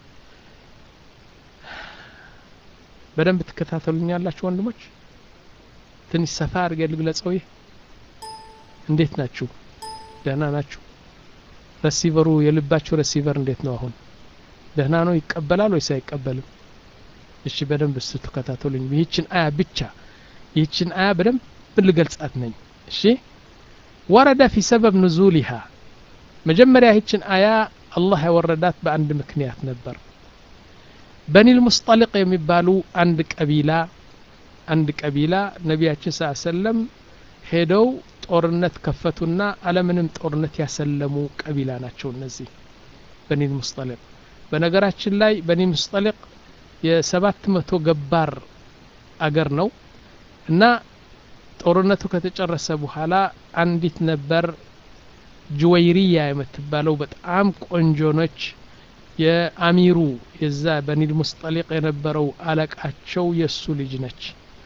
በደንብ ትከታተሉኛላችሁ ወንድሞች ትንሽ ሰፋ አድርገ ልግለጸው ይህ እንዴት ናችሁ ደህና ናችሁ ረሲቨሩ የልባችሁ ረሲቨር እንዴት ነው አሁን ደህና ነው ይቀበላል ወይስ አይቀበልም እሺ በደንብ እሱ ተከታተሉኝ ይህችን አያ ብቻ ይህችን አያ በደንብ ልገልጻት ነኝ እሺ ወረደ ፊ ሰበብ ንዙሊሃ መጀመሪያ ይህችን አያ አላህ ያወረዳት በአንድ ምክንያት ነበር በኒል ሙስጠሊቅ የሚባሉ አንድ ቀቢላ አንድ ቀቢላ ነቢያችን ስ ሰለም ሄደው ጦርነት ከፈቱና አለምንም ጦርነት ያሰለሙ ቀቢላ ናቸው እነዚህ በኒል ሙስጠሊቅ በነገራችን ላይ በኒል ሙስጠሊቅ የሰባት መቶ ገባር አገር ነው እና ጦርነቱ ከተጨረሰ በኋላ አንዲት ነበር ጅወይሪያ የምትባለው በጣም ቆንጆ ነች የአሚሩ የዛ በኒል ሙስጠሊቅ የነበረው አለቃቸው የእሱ ልጅ ነች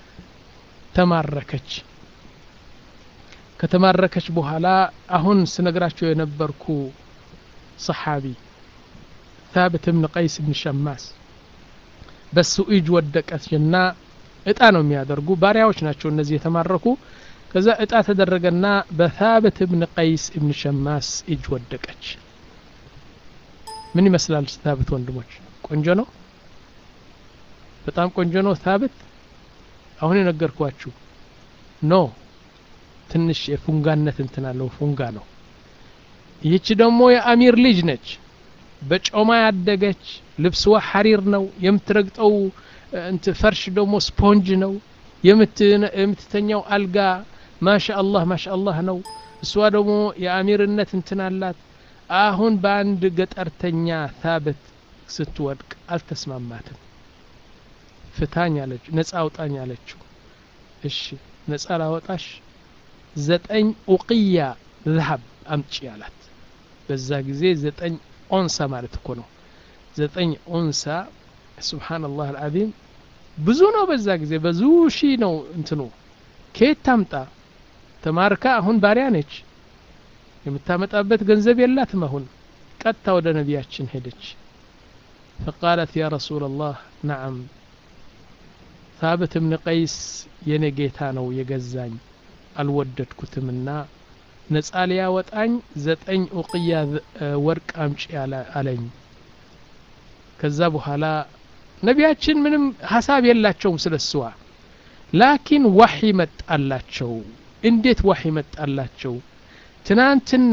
ተማረከች ከተማረከች በኋላ አሁን ስነግራቸው የነበርኩ ሰሓቢ ታብት ብን ቀይስ ብን ሸማስ በሱ እጅ ወደቀችና እጣ ነው የሚያደርጉ ባሪያዎች ናቸው እነዚህ የተማረኩ ከዛ እጣ ተደረገና በታብት ብን ቀይስ ብን ሸማስ እጅ ወደቀች ምን ይመስላል ታብት ወንድሞች ቆንጆ ነው በጣም ቆንጆ ነው ታብት አሁን የነገርኳችሁ ኖ ትንሽ የፉንጋነት እንትን አለው ፉንጋ ነው ይህች ደግሞ የአሚር ልጅ ነች በጮማ ያደገች ልብስዋ ሐሪር ነው የምትረግጠው እንት ፈርሽ ደግሞ ስፖንጅ ነው የምትተኛው አልጋ ማሻ አላህ ማሻ አላህ ነው እሷ ደግሞ የአሚርነት እንትን አላት አሁን በአንድ ገጠርተኛ ታበት ስትወድቅ አልተስማማትም ፍታኝ አለች ነጻ አውጣኝ አለችው እሺ ነጻ ላወጣሽ ዘጠኝ ኡቅያ ዝሀብ አምጪ አላት በዛ ጊዜ ዘጠኝ ኦንሳ ማለት እኮ ነው ዘጠኝ ኦንሳ ስብሓንላህ አልዓዚም ብዙ ነው በዛ ጊዜ ብዙ ሺ ነው እንትኑ ከየት ታምጣ ተማርካ አሁን ባሪያ ነች የምታመጣበት ገንዘብ የላትም አሁን ቀጥታ ወደ ነቢያችን ሄደች ፈቃለት ያ ረሱላ ላህ ነዓም ታብት እብን ቀይስ የኔ ጌታ ነው የገዛኝ አልወደድኩትምና ነጻ ሊያወጣኝ ዘጠኝ ኡቅያ ወርቅ አምጪ አለኝ ከዛ በኋላ ነቢያችን ምንም ሀሳብ የላቸውም ስለ እስዋ ላኪን ዋሒ መጣላቸው እንዴት ዋሒ መጣላቸው ትናንትና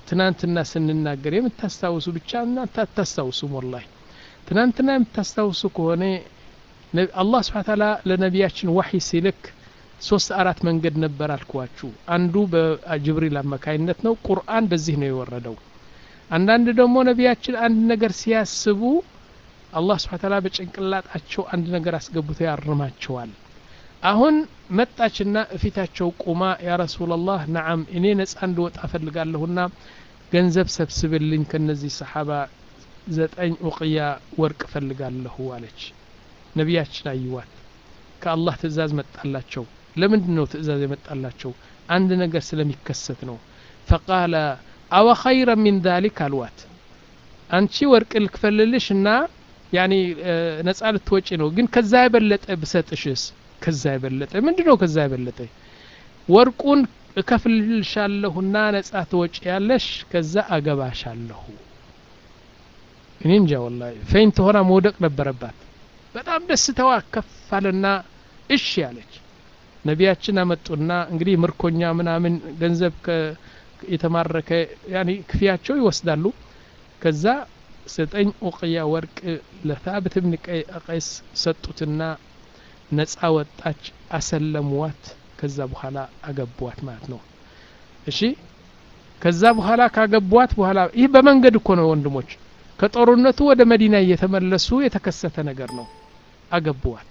ትናንትና ስንናገር የምታስታውሱ ብቻ እናንተ አታስታውሱም ወላሂ ትናንትና የምታስታውሱ ከሆነ አላህ ስብሓን ታላ ለነቢያችን ዋሒ ሲልክ ሶስት አራት መንገድ ነበር አልኳችሁ አንዱ በጅብሪል አማካይነት ነው ቁርአን በዚህ ነው የወረደው አንዳንድ ደግሞ ነቢያችን አንድ ነገር ሲያስቡ አላህ ስብሓን ታላ በጭንቅላጣቸው አንድ ነገር አስገብቶ ያርማቸዋል አሁን መጣችና እፊታቸው ቁማ ያ ረሱላላህ ነዓም እኔ ነጻ እንድወጣ እፈልጋለሁና ገንዘብ ሰብስብልኝ ከነዚህ ሰሓባ ዘጠኝ ኡቅያ ወርቅ እፈልጋለሁ አለች ነቢያችን አይዋት ከአላህ ትእዛዝ መጣላቸው ለምንድን ነው ትእዛዝ የመጣላቸው አንድ ነገር ስለሚከሰት ነው ፈቃለ አወ ኸይረ ሚን ዛሊክ አልዋት አንቺ ወርቅ ልክፈልልሽ እና ያኒ ነጻ ልትወጪ ነው ግን ከዛ የበለጠ ብሰጥሽስ ከዛ የበለጠ ምንድን ነው ከዛ የበለጠ ወርቁን እከፍልልሻለሁና ነጻ ትወጪ ያለሽ ከዛ አገባሻለሁ እኔ እንጃ ወላ ፌንት ሆና መውደቅ ነበረባት በጣም ደስተዋ ከፍ አለና እሺ ያለች ነቢያችን አመጡና እንግዲህ ምርኮኛ ምናምን ገንዘብ የተማረከ ያኒ ክፍያቸው ይወስዳሉ ከዛ ዘጠኝ ኡቅያ ወርቅ ለታብት ብን ቀይስ ሰጡትና ነጻ ወጣች አሰለሙዋት ከዛ በኋላ አገቧት ማለት ነው እሺ ከዛ በኋላ ካገቧት በኋላ ይህ በመንገድ እኮ ነው ወንድሞች ከጦርነቱ ወደ መዲና እየተመለሱ የተከሰተ ነገር ነው አገቧት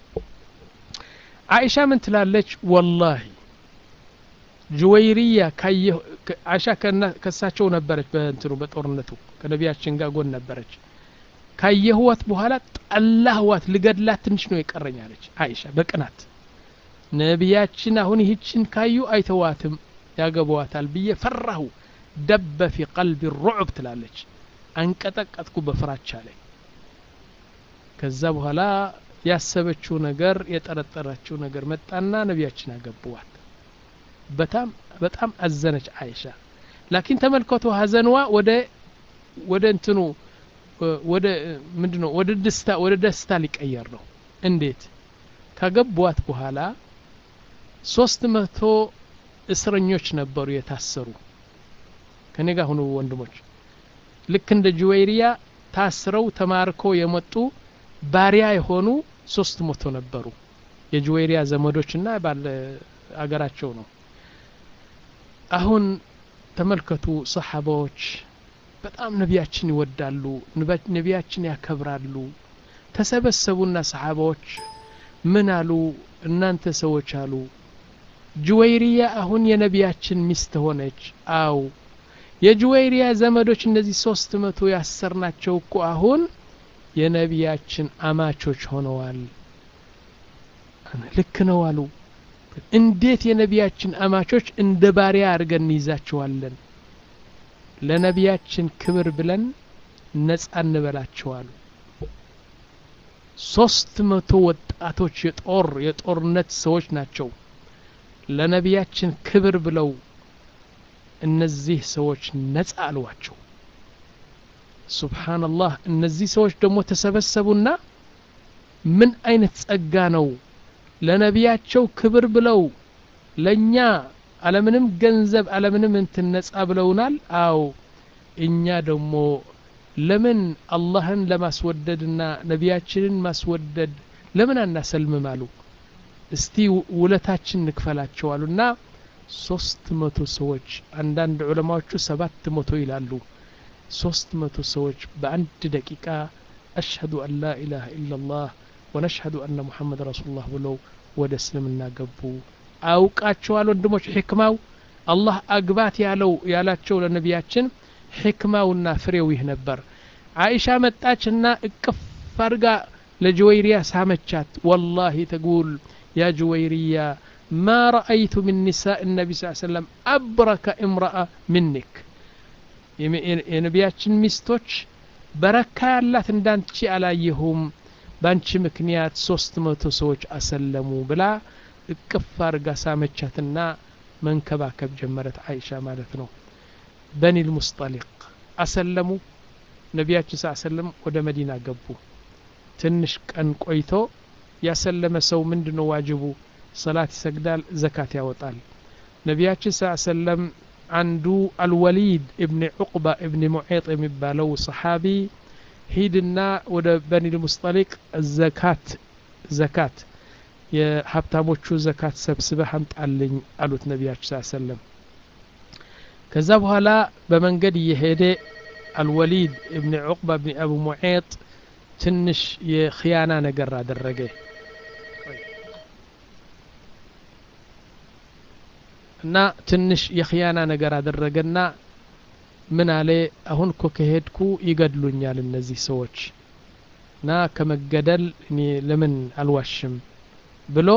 አይሻ ምን ትላለች ወላሂ ጁወይሪያ አይሻ ከሳቸው ነበረች በእንትኑ በጦርነቱ ከነቢያችን ጋር ጎን ነበረች ካየህዋት በኋላ ጠላህዋት ልገድላት ትንሽ ነው የቀረኝ አለች አይሻ በቅናት ነቢያችን አሁን ይህችን ካዩ አይተዋትም ያገቧታል ብዬ ፈራሁ ደበ ፊ ቀልቢ ሩዕብ ትላለች አንቀጠቀጥኩ በፍራቻ ላይ ከዛ በኋላ ያሰበችው ነገር የጠረጠረችው ነገር መጣና ነቢያችን አገቡዋት በጣም በጣም አዘነች አይሻ ላኪን ተመልከቱ ሀዘንዋ ወደ ወደ እንትኑ ወደ ምንድነው ወደ ደስታ ወደ ደስታ ሊቀየር ነው እንዴት ካገቧት በኋላ ሶስት መቶ እስረኞች ነበሩ የታሰሩ ከኔ ጋር ሁኑ ወንድሞች ልክ እንደ ጁዌሪያ ታስረው ተማርከው የመጡ ባሪያ የሆኑ ሶስት መቶ ነበሩ የጁዌሪያ ዘመዶችና ባለ አገራቸው ነው አሁን ተመልከቱ ሰሓባዎች በጣም ነቢያችን ይወዳሉ ነቢያችን ያከብራሉ ተሰበሰቡና ሰሓባዎች ምን አሉ እናንተ ሰዎች አሉ ጁወይሪያ አሁን የነቢያችን ሚስት ሆነች አው የጁወይሪያ ዘመዶች እነዚህ ሶስት መቶ ያሰርናቸው እኮ አሁን የነቢያችን አማቾች ሆነዋል ልክ ነው አሉ እንዴት የነቢያችን አማቾች እንደ ባሪያ አድርገን እንይዛቸዋለን ለነቢያችን ክብር ብለን ነጻ እንበላቸዋሉ ሶስት መቶ ወጣቶች የጦር የጦርነት ሰዎች ናቸው ለነቢያችን ክብር ብለው እነዚህ ሰዎች ነጻ አልዋቸው ሱብሓንላህ እነዚህ ሰዎች ደግሞ ተሰበሰቡና ምን አይነት ጸጋ ነው ለነቢያቸው ክብር ብለው ለእኛ አለምንም ገንዘብ አለምንም እንትን ነጻ ብለውናል አው እኛ ደግሞ ለምን አላህን ለማስወደድና ነቢያችንን ማስወደድ ለምን አናሰልምም አሉ እስቲ ውለታችን እንክፈላቸው አሉና ሶስት መቶ ሰዎች አንዳንድ ዑለማዎቹ ሰባት መቶ ይላሉ ሶስት መቶ ሰዎች በአንድ ደቂቃ አሽሀዱ አን ላ ኢላሃ ኢላላህ ወነሽሀዱ አነ ሙሐመድ ረሱሉላህ ብለው ወደ እስልምና ገቡ አውቃቸዋል ወንድሞች ሕክማው አላህ አግባት ያለው ያላቸው ለነቢያችን ሕክማውና ፍሬው ይህ ነበር አይሻ መጣችና እቅፍ አድርጋ ለጅወይሪያ ሳመቻት ወላሂ ተጉል ያ ጅወይሪያ ማ ረአይቱ ምን ኒሳء النبي صلى الله عليه وسلم أبرك امرأة منك የነቢያችን ሚስቶች በረካ ያላት እንዳንቺ አላየሁም በአንቺ ምክንያት ሶስት መቶ ሰዎች አሰለሙ ብላ እቅፍ አድርጋ ሳመቻትና መንከባከብ ጀመረት አይሻ ማለት ነው በኒል ሙስጠሊቅ አሰለሙ ነቢያችን ስ ሰለም ወደ መዲና ገቡ ትንሽ ቀን ቆይቶ ያሰለመ ሰው ምንድ ነው ዋጅቡ ሰላት ይሰግዳል ዘካት ያወጣል ነቢያችን ስ ሰለም አንዱ አልወሊድ እብን ዑቅባ እብን ሙዔጥ የሚባለው ሰሓቢ ሂድና ወደ በኒል ሙስጠሊቅ ዘካት ዘካት የሀብታሞቹ ዘካት ሰብስበህ አምጣልኝ አሉት ነቢያችን ስ ሰለም ከዛ በኋላ በመንገድ እየሄደ አልወሊድ እብን ዑቅባ እብን አቡ ሙዔጥ ትንሽ የክያና ነገር አደረገ እና ትንሽ የክያና ነገር አደረገና ምን አለ አሁን እኮ ከሄድኩ ይገድሉኛል እነዚህ ሰዎች እና ከመገደል እኔ ለምን አልዋሽም ብሎ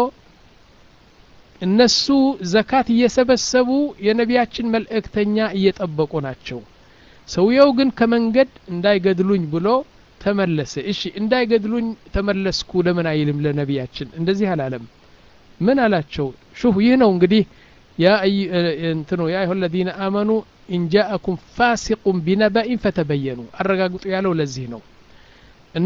እነሱ ዘካት እየሰበሰቡ የነቢያችን መልእክተኛ እየጠበቁ ናቸው ሰውየው ግን ከመንገድ እንዳይገድሉኝ ብሎ ተመለሰ እሺ እንዳይገድሉኝ ተመለስኩ ለምን አይልም ለነቢያችን እንደዚህ አላለም ምን አላቸው ሹፍ ይህ ነው እንግዲህ ያ እንትኑ ያ አዩሀ ለዚነ አመኑ ኢንጃአኩም ፋሲቁን ቢነበኢን ፈተበየኑ አረጋግጡ ያለው ለዚህ ነው እና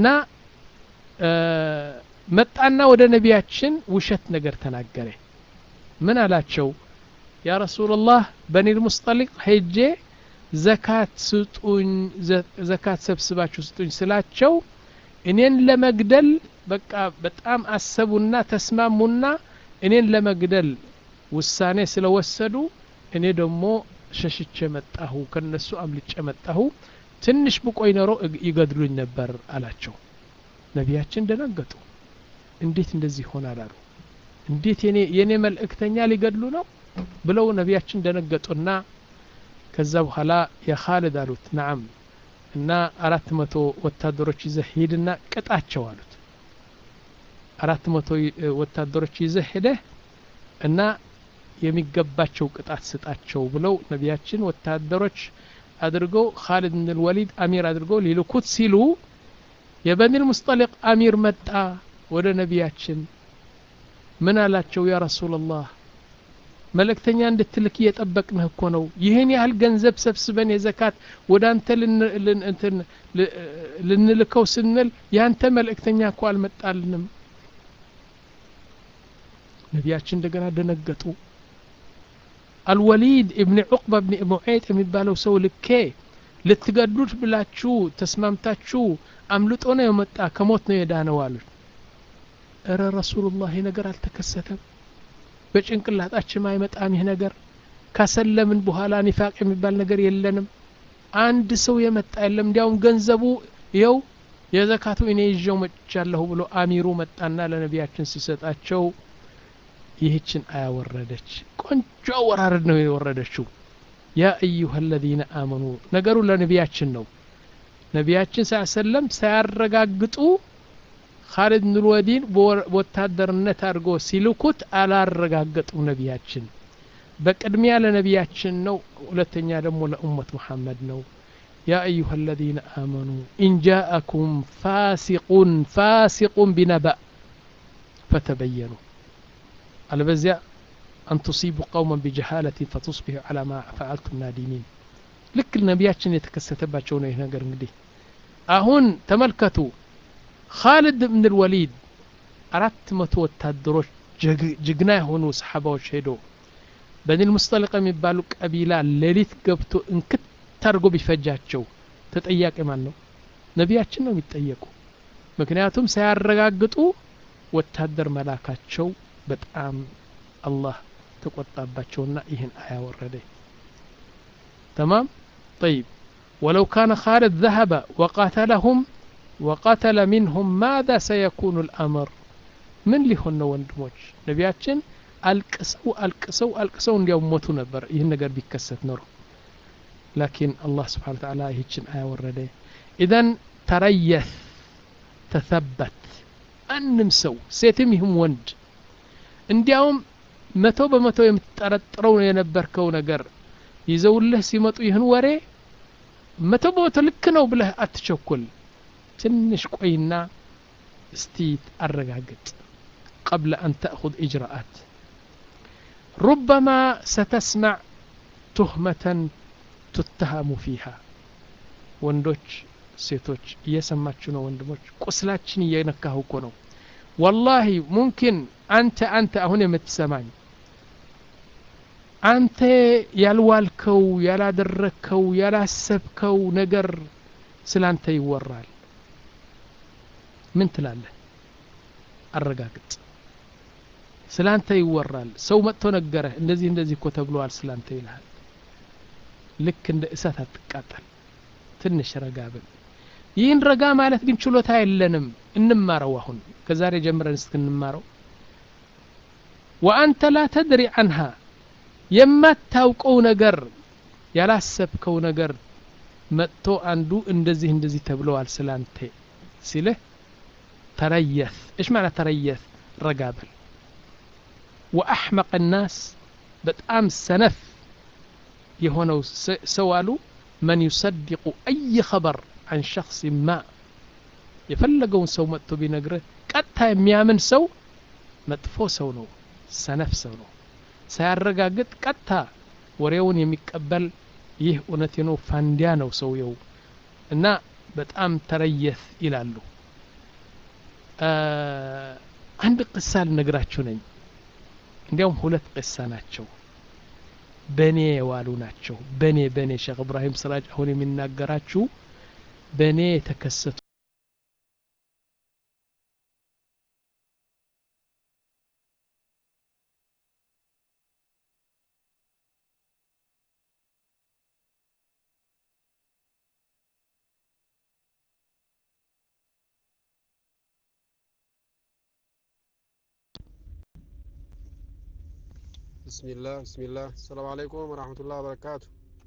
መጣና ወደ ነቢያችን ውሸት ነገር ተናገረ ምን አላቸው ያ ረሱላላህ በኒል ሙስጠሊቅ ሄጄ ዘካት ስጡኝ ዘካት ሰብስባችሁ ስጡኝ ስላቸው እኔን ለመግደል በቃ በጣም አሰቡና ተስማሙና እኔን ለመግደል ውሳኔ ስለወሰዱ እኔ ደግሞ ሸሽቼ መጣሁ ከነሱ አምልጬ መጣሁ ትንሽ ብቆይ ኖሮ ይገድሉኝ ነበር አላቸው ነቢያችን ደነገጡ እንዴት እንደዚህ ይሆናል አሉ እንዴት የኔ መልእክተኛ ሊገድሉ ነው ብለው ነቢያችን ደነገጡና ከዛ በኋላ የኻልድ አሉት ናዓም እና አራት መቶ ወታደሮች ይዘህ ሂድና ቅጣቸው አሉት አራት መቶ ወታደሮች ይዘህ ሄደህ እና የሚገባቸው ቅጣት ስጣቸው ብለው ነቢያችን ወታደሮች አድርገው ካሊድ ብን ወሊድ አሚር አድርገው ሊልኩት ሲሉ የበኒል ሙስጠሊቅ አሚር መጣ ወደ ነቢያችን ምን አላቸው ያ ረሱላላህ መልእክተኛ እንድትልክ እየጠበቅንህ እኮ ነው ይህን ያህል ገንዘብ ሰብስበን የዘካት ወደ አንተ ልንልከው ስንል ያንተ መልእክተኛ እኮ አልመጣልንም ነቢያችን እንደገና ደነገጡ አልወሊድ እብን ዑቅባ እብን ሙዔጥ የሚባለው ሰው ልኬ ልትገድሉት ብላችሁ ተስማምታችሁ አምልጦ ነው የመጣ ከሞት ነው የዳነው አሉት እረ ረሱሉላህ ይህ ነገር አልተከሰተም በጭንቅላታችን አይመጣም ይህ ነገር ካሰለምን በኋላ ኒፋቅ የሚባል ነገር የለንም አንድ ሰው የመጣ የለም እንዲያውም ገንዘቡ ይኸው የዘካቱ እኔ ይዤው መጥቻለሁ ብሎ አሚሩ መጣና ለነቢያችን ሲሰጣቸው ይህችን አያወረደች ቆንጆ አወራረድ ነው የወረደችው ያ አዩሀ አለዚነ አመኑ ነገሩ ለነቢያችን ነው ነቢያችን ስ ሰለም ሳያረጋግጡ ካሊድ ብን ወታደርነት አድርጎ ሲልኩት አላረጋገጡም ነቢያችን በቅድሚያ ለነቢያችን ነው ሁለተኛ ደግሞ ለኡመት ሙሐመድ ነው ያ አዩሀ አለዚነ አመኑ ኢንጃአኩም ፋሲቁን ፋሲቁን ቢነበእ ፈተበየኑ አለበዚያ አን ቱሲቡ ቀውመን ቢጀሃለትን ፈቱስቢሑ ዓላ ማ ፈዓልቱም ናዲሚን ልክ ነቢያችን የተከሰተባቸው ነው ይህ ነገር እንግዲህ አሁን ተመልከቱ ካሊድ ብን ልወሊድ አራት መቶ ወታደሮች ጅግና የሆኑ ሰሓባዎች ሄዶ በኒል ሙስጠሊቅ የሚባሉ ቀቢላ ሌሊት ገብቶ እንክት አድርጎ ቢፈጃቸው ተጠያቂ ማን ነው ነቢያችን ነው የሚጠየቁ ምክንያቱም ሳያረጋግጡ ወታደር መላካቸው በጣም አላህ ተቆጣባቸውና ይህን አያ ወረደ ተማም طيب ولو كان خالد ذهب وقاتلهم وقتل منهم ماذا سيكون الأمر من ሊሆን ነው ወንድሞች ነቢያችን አልቅሰው አልቅሰው አልቅሰው እንዲያው ሞቱ ነበር ይህን ነገር ቢከሰት ኖሮ ላኪን አላህ ስብሓን ተዓላ ይህችን አያ ወረደ ኢዘን ተረየት ተሰበት ማንም ሰው ሴትም ይሁም ወንድ እንዲያውም መቶ በመቶ የምትጠረጥረው የነበርከው ነገር ይዘውልህ ሲመጡ ይህን ወሬ መቶ በመቶ ልክ ነው ብለህ አትቸኩል ትንሽ ቆይና እስቲ አረጋግጥ قبل أن تأخذ إجراءات ربما ستسمع تهمة تتهم فيها ወንዶች ሴቶች እየሰማችሁ ነው ወንድሞች ቁስላችን እየነካሁ እኮ ነው ወላሂ ሙምኪን አንተ አንተ አሁን የምትሰማኝ አንተ ያልዋልከው ያላደረግከው ያላሰብከው ነገር ስላንተ ይወራል ምን ትላለህ አረጋግጥ ስላንተ ይወራል ሰው መጥቶ ነገረህ እንደዚህ እንደዚህ እኮ ተብለዋል ስላንተ ይልሃል ልክ እንደ እሳት አትቃጠል ትንሽ ረጋ ብል ይህን ረጋ ማለት ግን ችሎታ የለንም እንማረው አሁን ከዛሬ ጀምረን እስክንማረው ወአንተ ላ ተድሪ አንሃ የማታውቀው ነገር ያላሰብከው ነገር መጥቶ አንዱ እንደዚህ እንደዚህ ተብለዋል ስላንተ ሲልህ ተረየት እሽ ማለት ተረየት ረጋ በል ወአሕመቅ ናስ በጣም ሰነፍ የሆነው ሰው አሉ መን ዩሰድቁ አይ ኸበር አን ሸክስ ማ የፈለገውን ሰው መጥቶ ቢነግርህ ቀጥታ የሚያምን ሰው መጥፎ ሰው ነው ሰነፍ ሰው ነው ሳያረጋግጥ ቀጥታ ወሬውን የሚቀበል ይህ እውነት ነው ፋንዲያ ነው ሰውየው እና በጣም ተረየት ይላሉ አንድ ቅሳ ልነግራችሁ ነኝ እንዲያውም ሁለት ቅሳ ናቸው በእኔ የዋሉ ናቸው በእኔ በእኔ ሼክ እብራሂም ስራጅ አሁን የሚናገራችሁ በእኔ የተከሰቱ ብስሚላህ ብስሚላህ አሰላሙ አለይኩም ወራህመቱላህ ወበረካቱ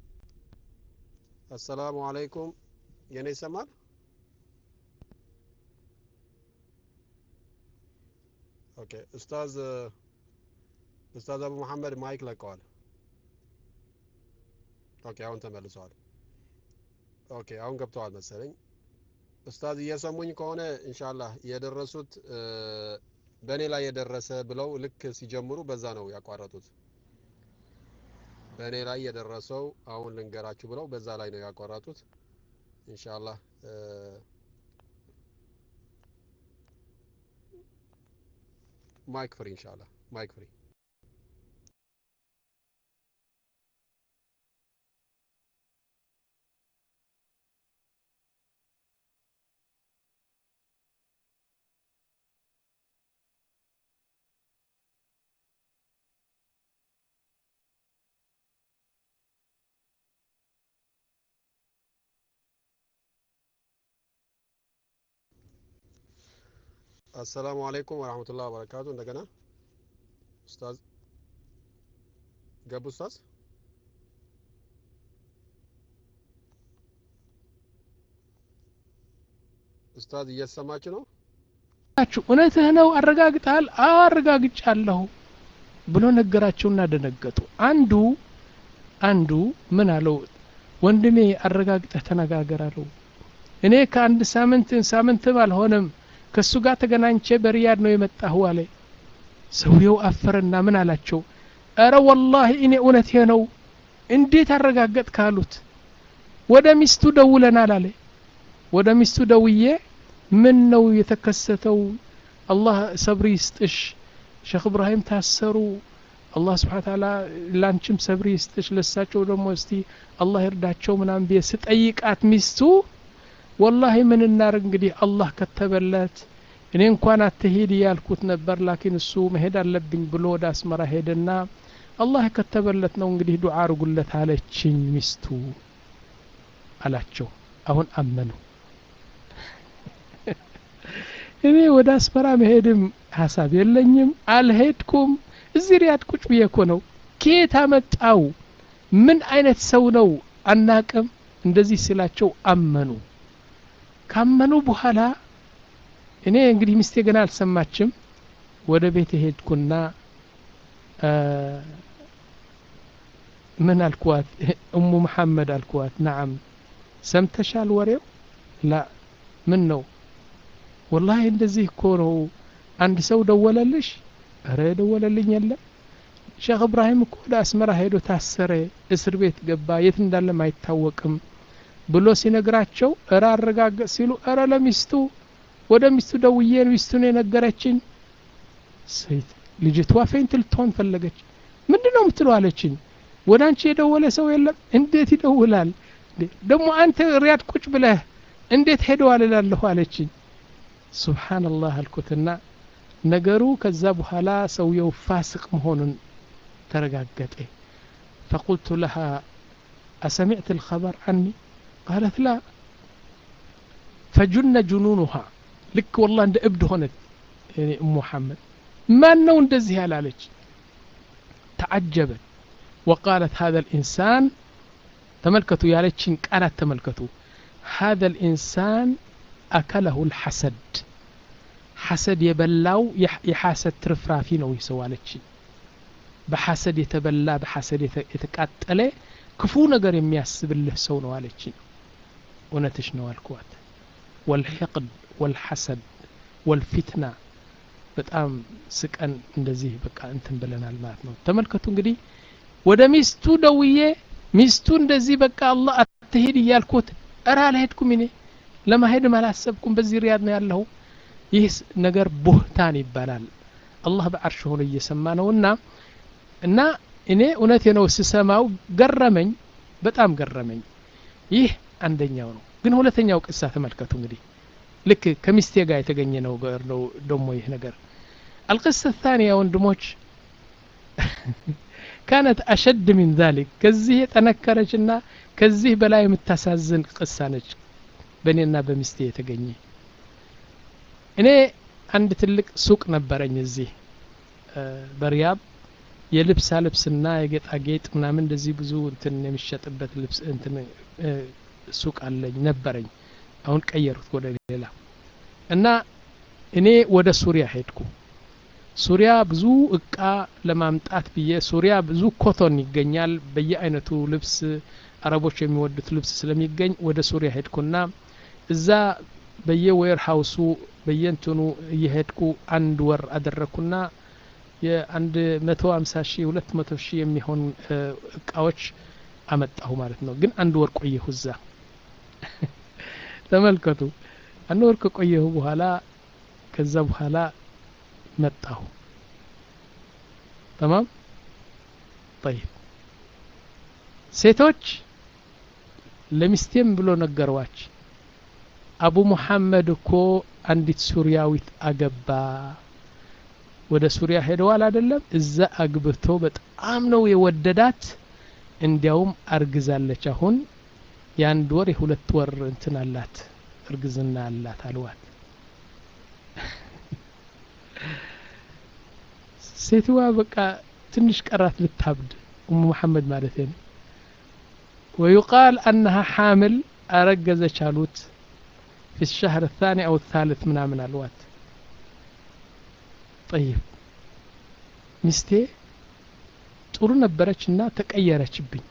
አሰላሙ አለይኩም የኔ ይሰማል ኦኬ ኡስታዝ ኡስታዝ አቡ መሐመድ ማይክ ለቀዋል ኦኬ አሁን ተመልሰዋል ኦኬ አሁን ገብተዋል መሰለኝ ኡስታዝ እየሰሙኝ ከሆነ ኢንሻአላህ የደረሱት በእኔ ላይ የደረሰ ብለው ልክ ሲጀምሩ በዛ ነው ያቋረጡት በእኔ ላይ የደረሰው አሁን ልንገራችሁ ብለው በዛ ላይ ነው ያቋረጡት ኢንሻአላህ ማይክ ፍሪ ኢንሻአላህ ማይክ ፍሪ አሰላሙ አለይኩም ወራህመቱላህ ወበረካቱ እንደገና ኡስታዝ ገቡ ኡስታዝ ኡስታዝ እየተሰማችሁ ነው ናችሁ እውነትህ ነው አረጋግጠሃል አዎ አረጋግጫለሁ ብሎ ነገራቸውና ደነገጡ አንዱ አንዱ ምን አለው ወንድሜ አረጋግጠህ ተነጋገር አለው እኔ ከአንድ ሳምንት ሳምንትም አልሆነም ከእሱ ጋር ተገናኝቼ በሪያድ ነው የመጣሁ አለ ሰውየው አፈረና ምን አላቸው እረ ወላሂ እኔ እውነቴ ነው እንዴት አረጋገጥ ካሉት ወደ ሚስቱ ደውለናል አለ ወደ ሚስቱ ደውዬ ምን ነው የተከሰተው አላህ ሰብሪ ይስጥሽ ሼክ እብራሂም ታሰሩ አላህ ስብሓን ታላ ላንቺም ሰብሪ ይስጥሽ ለሳቸው ደግሞ እስቲ አላህ ይርዳቸው ምናምን ብዬ ስጠይቃት ሚስቱ ወላሂ ምን እናርግ እንግዲህ አላህ ከተበለት እኔ እንኳን አትሄድ ያልኩት ነበር ላኪን እሱ መሄድ አለብኝ ብሎ ወደ አስመራ ሄደና አላህ የከተበለት ነው እንግዲህ ዱዓ አርጉለት አለችኝ ሚስቱ አላቸው አሁን አመኑ እኔ ወደ አስመራ መሄድም ሀሳብ የለኝም አልሄድኩም እዚህ ሪያድ ቁጭ ብዬ እኮ ነው ኬት አመጣው ምን አይነት ሰው ነው አናቅም እንደዚህ ሲላቸው አመኑ ካመኑ በኋላ እኔ እንግዲህ ሚስቴ ገና አልሰማችም ወደ ቤት ሄድኩና ምን አልኳት እሙ መሐመድ አልኳት ናዓም ሰምተሻል ወሬው ላ ምን ነው ወላሂ እንደዚህ እኮ ነው አንድ ሰው ደወለልሽ እረ የደወለልኝ የለም ሼክ እብራሂም እኮ ወደ አስመራ ሄዶ ታሰረ እስር ቤት ገባ የት እንዳለም አይታወቅም ብሎ ሲነግራቸው እረ አረጋገጥ ሲሉ እረ ለሚስቱ ወደ ሚስቱ ደውዬ ሚስቱን የነገረችኝ ሴት ልጅቷ ፌንት ልትሆን ፈለገች ምንድን ነው የምትለው አለችኝ ወደ አንቺ የደወለ ሰው የለም እንዴት ይደውላል ደግሞ አንተ ሪያድ ቁጭ ብለህ እንዴት ሄደዋል እላለሁ አለችኝ ሱብሓነላህ አልኩትና ነገሩ ከዛ በኋላ ሰውየው ፋስቅ መሆኑን ተረጋገጠ فقلت لها أسمعت الخبر عني قالت لا فجن جنونها لك والله عند ابد هونت يعني أم محمد ما نو እንደዚህ ያላለች تعجبت وقالت هذا الإنسان ተመልከቱ ያለችን ቃላት ተመልከቱ هذا الإنسان أكله الحسد حسد የበላው የሐሰድ ትርፍራፊ ነው ይህ ሰው አለችኝ በሐሰድ የተበላ በሐሰድ የተቃጠለ ክፉ ነገር የሚያስብልህ ሰው ነው አለችኝ እውነትሽ ነው አልኳት ወልሕቅድ ወልሐሰድ ወልፊትና በጣም ስቀን እንደዚህ በቃ እንትን ብለናል ማለት ነው ተመልከቱ እንግዲህ ወደ ሚስቱ ደውዬ ሚስቱ እንደዚህ በቃ አላህ አትሄድ እያልኩት እረ አልሄድኩም እኔ ለማሄድም አላሰብኩም በዚህ ሪያድ ነው ያለሁ ይህ ነገር ቡህታን ይባላል አላህ በአርሽ ሆኖ እየሰማ ነውና እና እኔ እውነቴ ነው ስሰማው ገረመኝ በጣም ገረመኝ ይህ አንደኛው ነው ግን ሁለተኛው ቅሳ ተመልከቱ እንግዲህ ልክ ከሚስቴ ጋር የተገኘ ነው ነው ደሞ ይህ ነገር አልቅሰ ታንያ ወንድሞች ካነት አሸድ ሚን ዛሊክ ከዚህ የጠነከረችና ከዚህ በላይ የምታሳዝን ቅሳ ነች በእኔና በሚስቴ የተገኘ እኔ አንድ ትልቅ ሱቅ ነበረኝ እዚህ በሪያብ የልብሳ ልብስና የጌጣጌጥ ምናምን እንደዚህ ብዙ እንትን የሚሸጥበት ልብስ እንትን ሱቅ አለኝ ነበረኝ አሁን ቀየሩት ወደ ሌላ እና እኔ ወደ ሱሪያ ሄድኩ ሱሪያ ብዙ እቃ ለማምጣት ብዬ ሱሪያ ብዙ ኮቶን ይገኛል በየአይነቱ ልብስ አረቦች የሚወዱት ልብስ ስለሚገኝ ወደ ሱሪያ ሄድኩና እዛ በየዌር ሀውሱ በየንትኑ እየሄድኩ አንድ ወር አደረግኩና የአንድ መቶ ሀምሳ ሺህ ሁለት መቶ ሺህ የሚሆን እቃዎች አመጣሁ ማለት ነው ግን አንድ ወር ቆየሁ እዛ ተመልከቱ አንድ ወር ከቆየሁ በኋላ ከዛ በኋላ መጣሁ ተማም ጠይብ ሴቶች ለሚስቴም ብሎ ነገሯች አቡ ሙሐመድ እኮ አንዲት ሱሪያዊት አገባ ወደ ሱሪያ ሄደዋል አይደለም እዛ አግብቶ በጣም ነው የወደዳት እንዲያውም አርግዛለች አሁን የአንድ ወር የሁለት ወር እንትን አላት እርግዝና አላት አልዋት ሴትዋ በቃ ትንሽ ቀራት ልታብድ ኡሙ መሐመድ ማለት ነው ويقال أنها حامل أرجزች አሉት في الشهر الثاني أو الثالث ምናምን አልዋት طيب ሚስቴ ጥሩ ነበረች እና ተቀየረችብኝ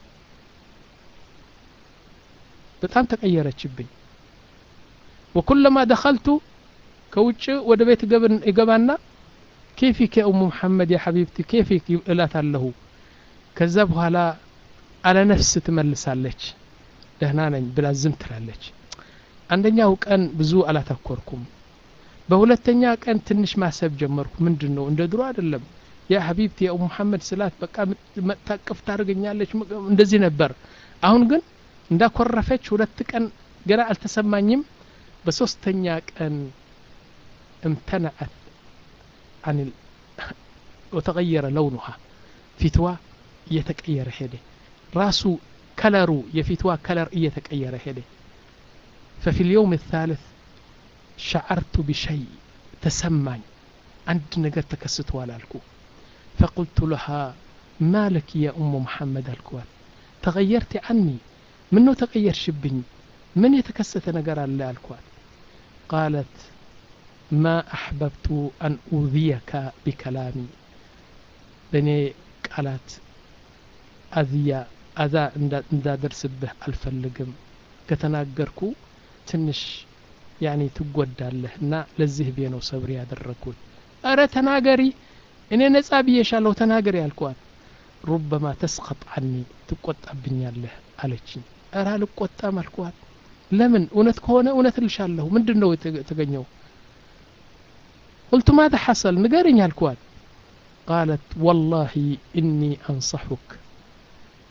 በጣም ተቀየረችብኝ ወኩለማ ደኸልቱ ከውጭ ወደ ቤት ይገባና ኬፊክ ያ ኡሙ መሐመድ ያ ሐቢብቲ ኬፊክ እላት አለሁ ከዛ በኋላ አለ ነፍስ ትመልሳለች ደህና ነኝ ብላ ዝም ትላለች አንደኛው ቀን ብዙ አላተኮርኩም በሁለተኛ ቀን ትንሽ ማሰብ ጀመርኩ ምንድን ነው እንደ ድሮ አይደለም ያ ሐቢብቲ ያ ኡሙ መሐመድ ስላት በቃ መታቀፍ ታደርገኛለች እንደዚህ ነበር አሁን ግን እንዳኮረፈች ሁለት ቀን ገና አልተሰማኝም በሶስተኛ ቀን امتنعت عن ال... وتغير لونها ፊትዋ እየተቀየረ ሄደ ራሱ ከለሩ የፊትዋ ከለር እየተቀየረ ሄደ ففي اليوم الثالث شعرت بشيء تسمعني عند نجر تكست والالكو فقلت لها ما لك يا أم محمد الكوال تغيرت عني منو تغير شبني من يتكست نجر الله الكوال قالت ما أحببت أن أوذيك بكلامي بني قالت أذية أذى እንዳደርስብህ አልፈልግም ከተናገርኩ ትንሽ ያኔ ትጎዳለህ እና ለዚህ ብዬ ነው ሰብር ያደረግኩት እረ ተናገሪ እኔ ነጻ ብዬሻለሁ ተናገሪ አልኳት ሩበማ ተስቀጥ አኒ ትቆጣብኛለህ አለችኝ እረ አልቆጣም አልኳት ለምን እውነት ከሆነ እውነት እልሻለሁ ምንድን ነው የተገኘው قلت ماذا حصل نقرن الكوات قالت والله إني أنصحك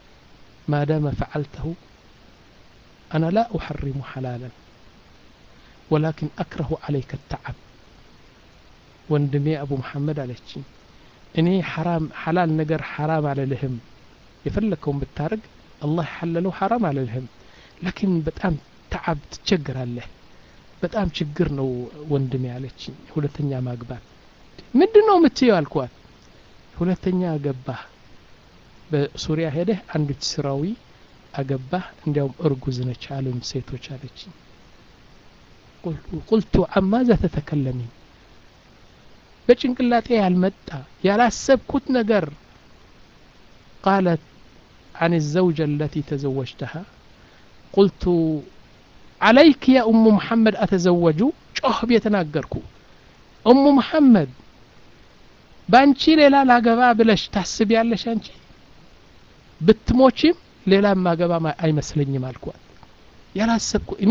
ما دام فعلته أنا لا أحرم حلالا ولكن أكره عليك التعب ወንድሜ አቡ መሐመድ አለችኝ እኔ ሐራም ሐላል ነገር ሐራም አልልህም የፈለግከውን ብታደርግ አላህ ያሐለለው ሐራም አልልህም ላኪን በጣም ተዓብ ትቸግራለህ በጣም ችግር ነው ወንድሜ አለችኝ ሁለተኛ ማግባት ምንድን ነው የምትየው አልኳት ሁለተኛ አገባህ በሱሪያ ሄደህ አንዲት ስራዊ አገባህ እንዲያውም እርጉዝ ነች አሉኝ ሴቶች አለችኝ ቁልቱ አማዛ ተተከለሚን በጭንቅላጤ ያልመጣ ያላሰብኩት ነገር ቃለት عن الزوجة التي تزوجتها قلت عليك يا أم محمد أتزوج ጮህ የተናገርኩ እሙ መሐመድ በአንቺ ሌላ ላገባ ብለሽ ታስቢያለሽ አንቺ ብትሞችም ሌላ ማገባ አይመስለኝም አልኳት ያላሰብኩ እኔ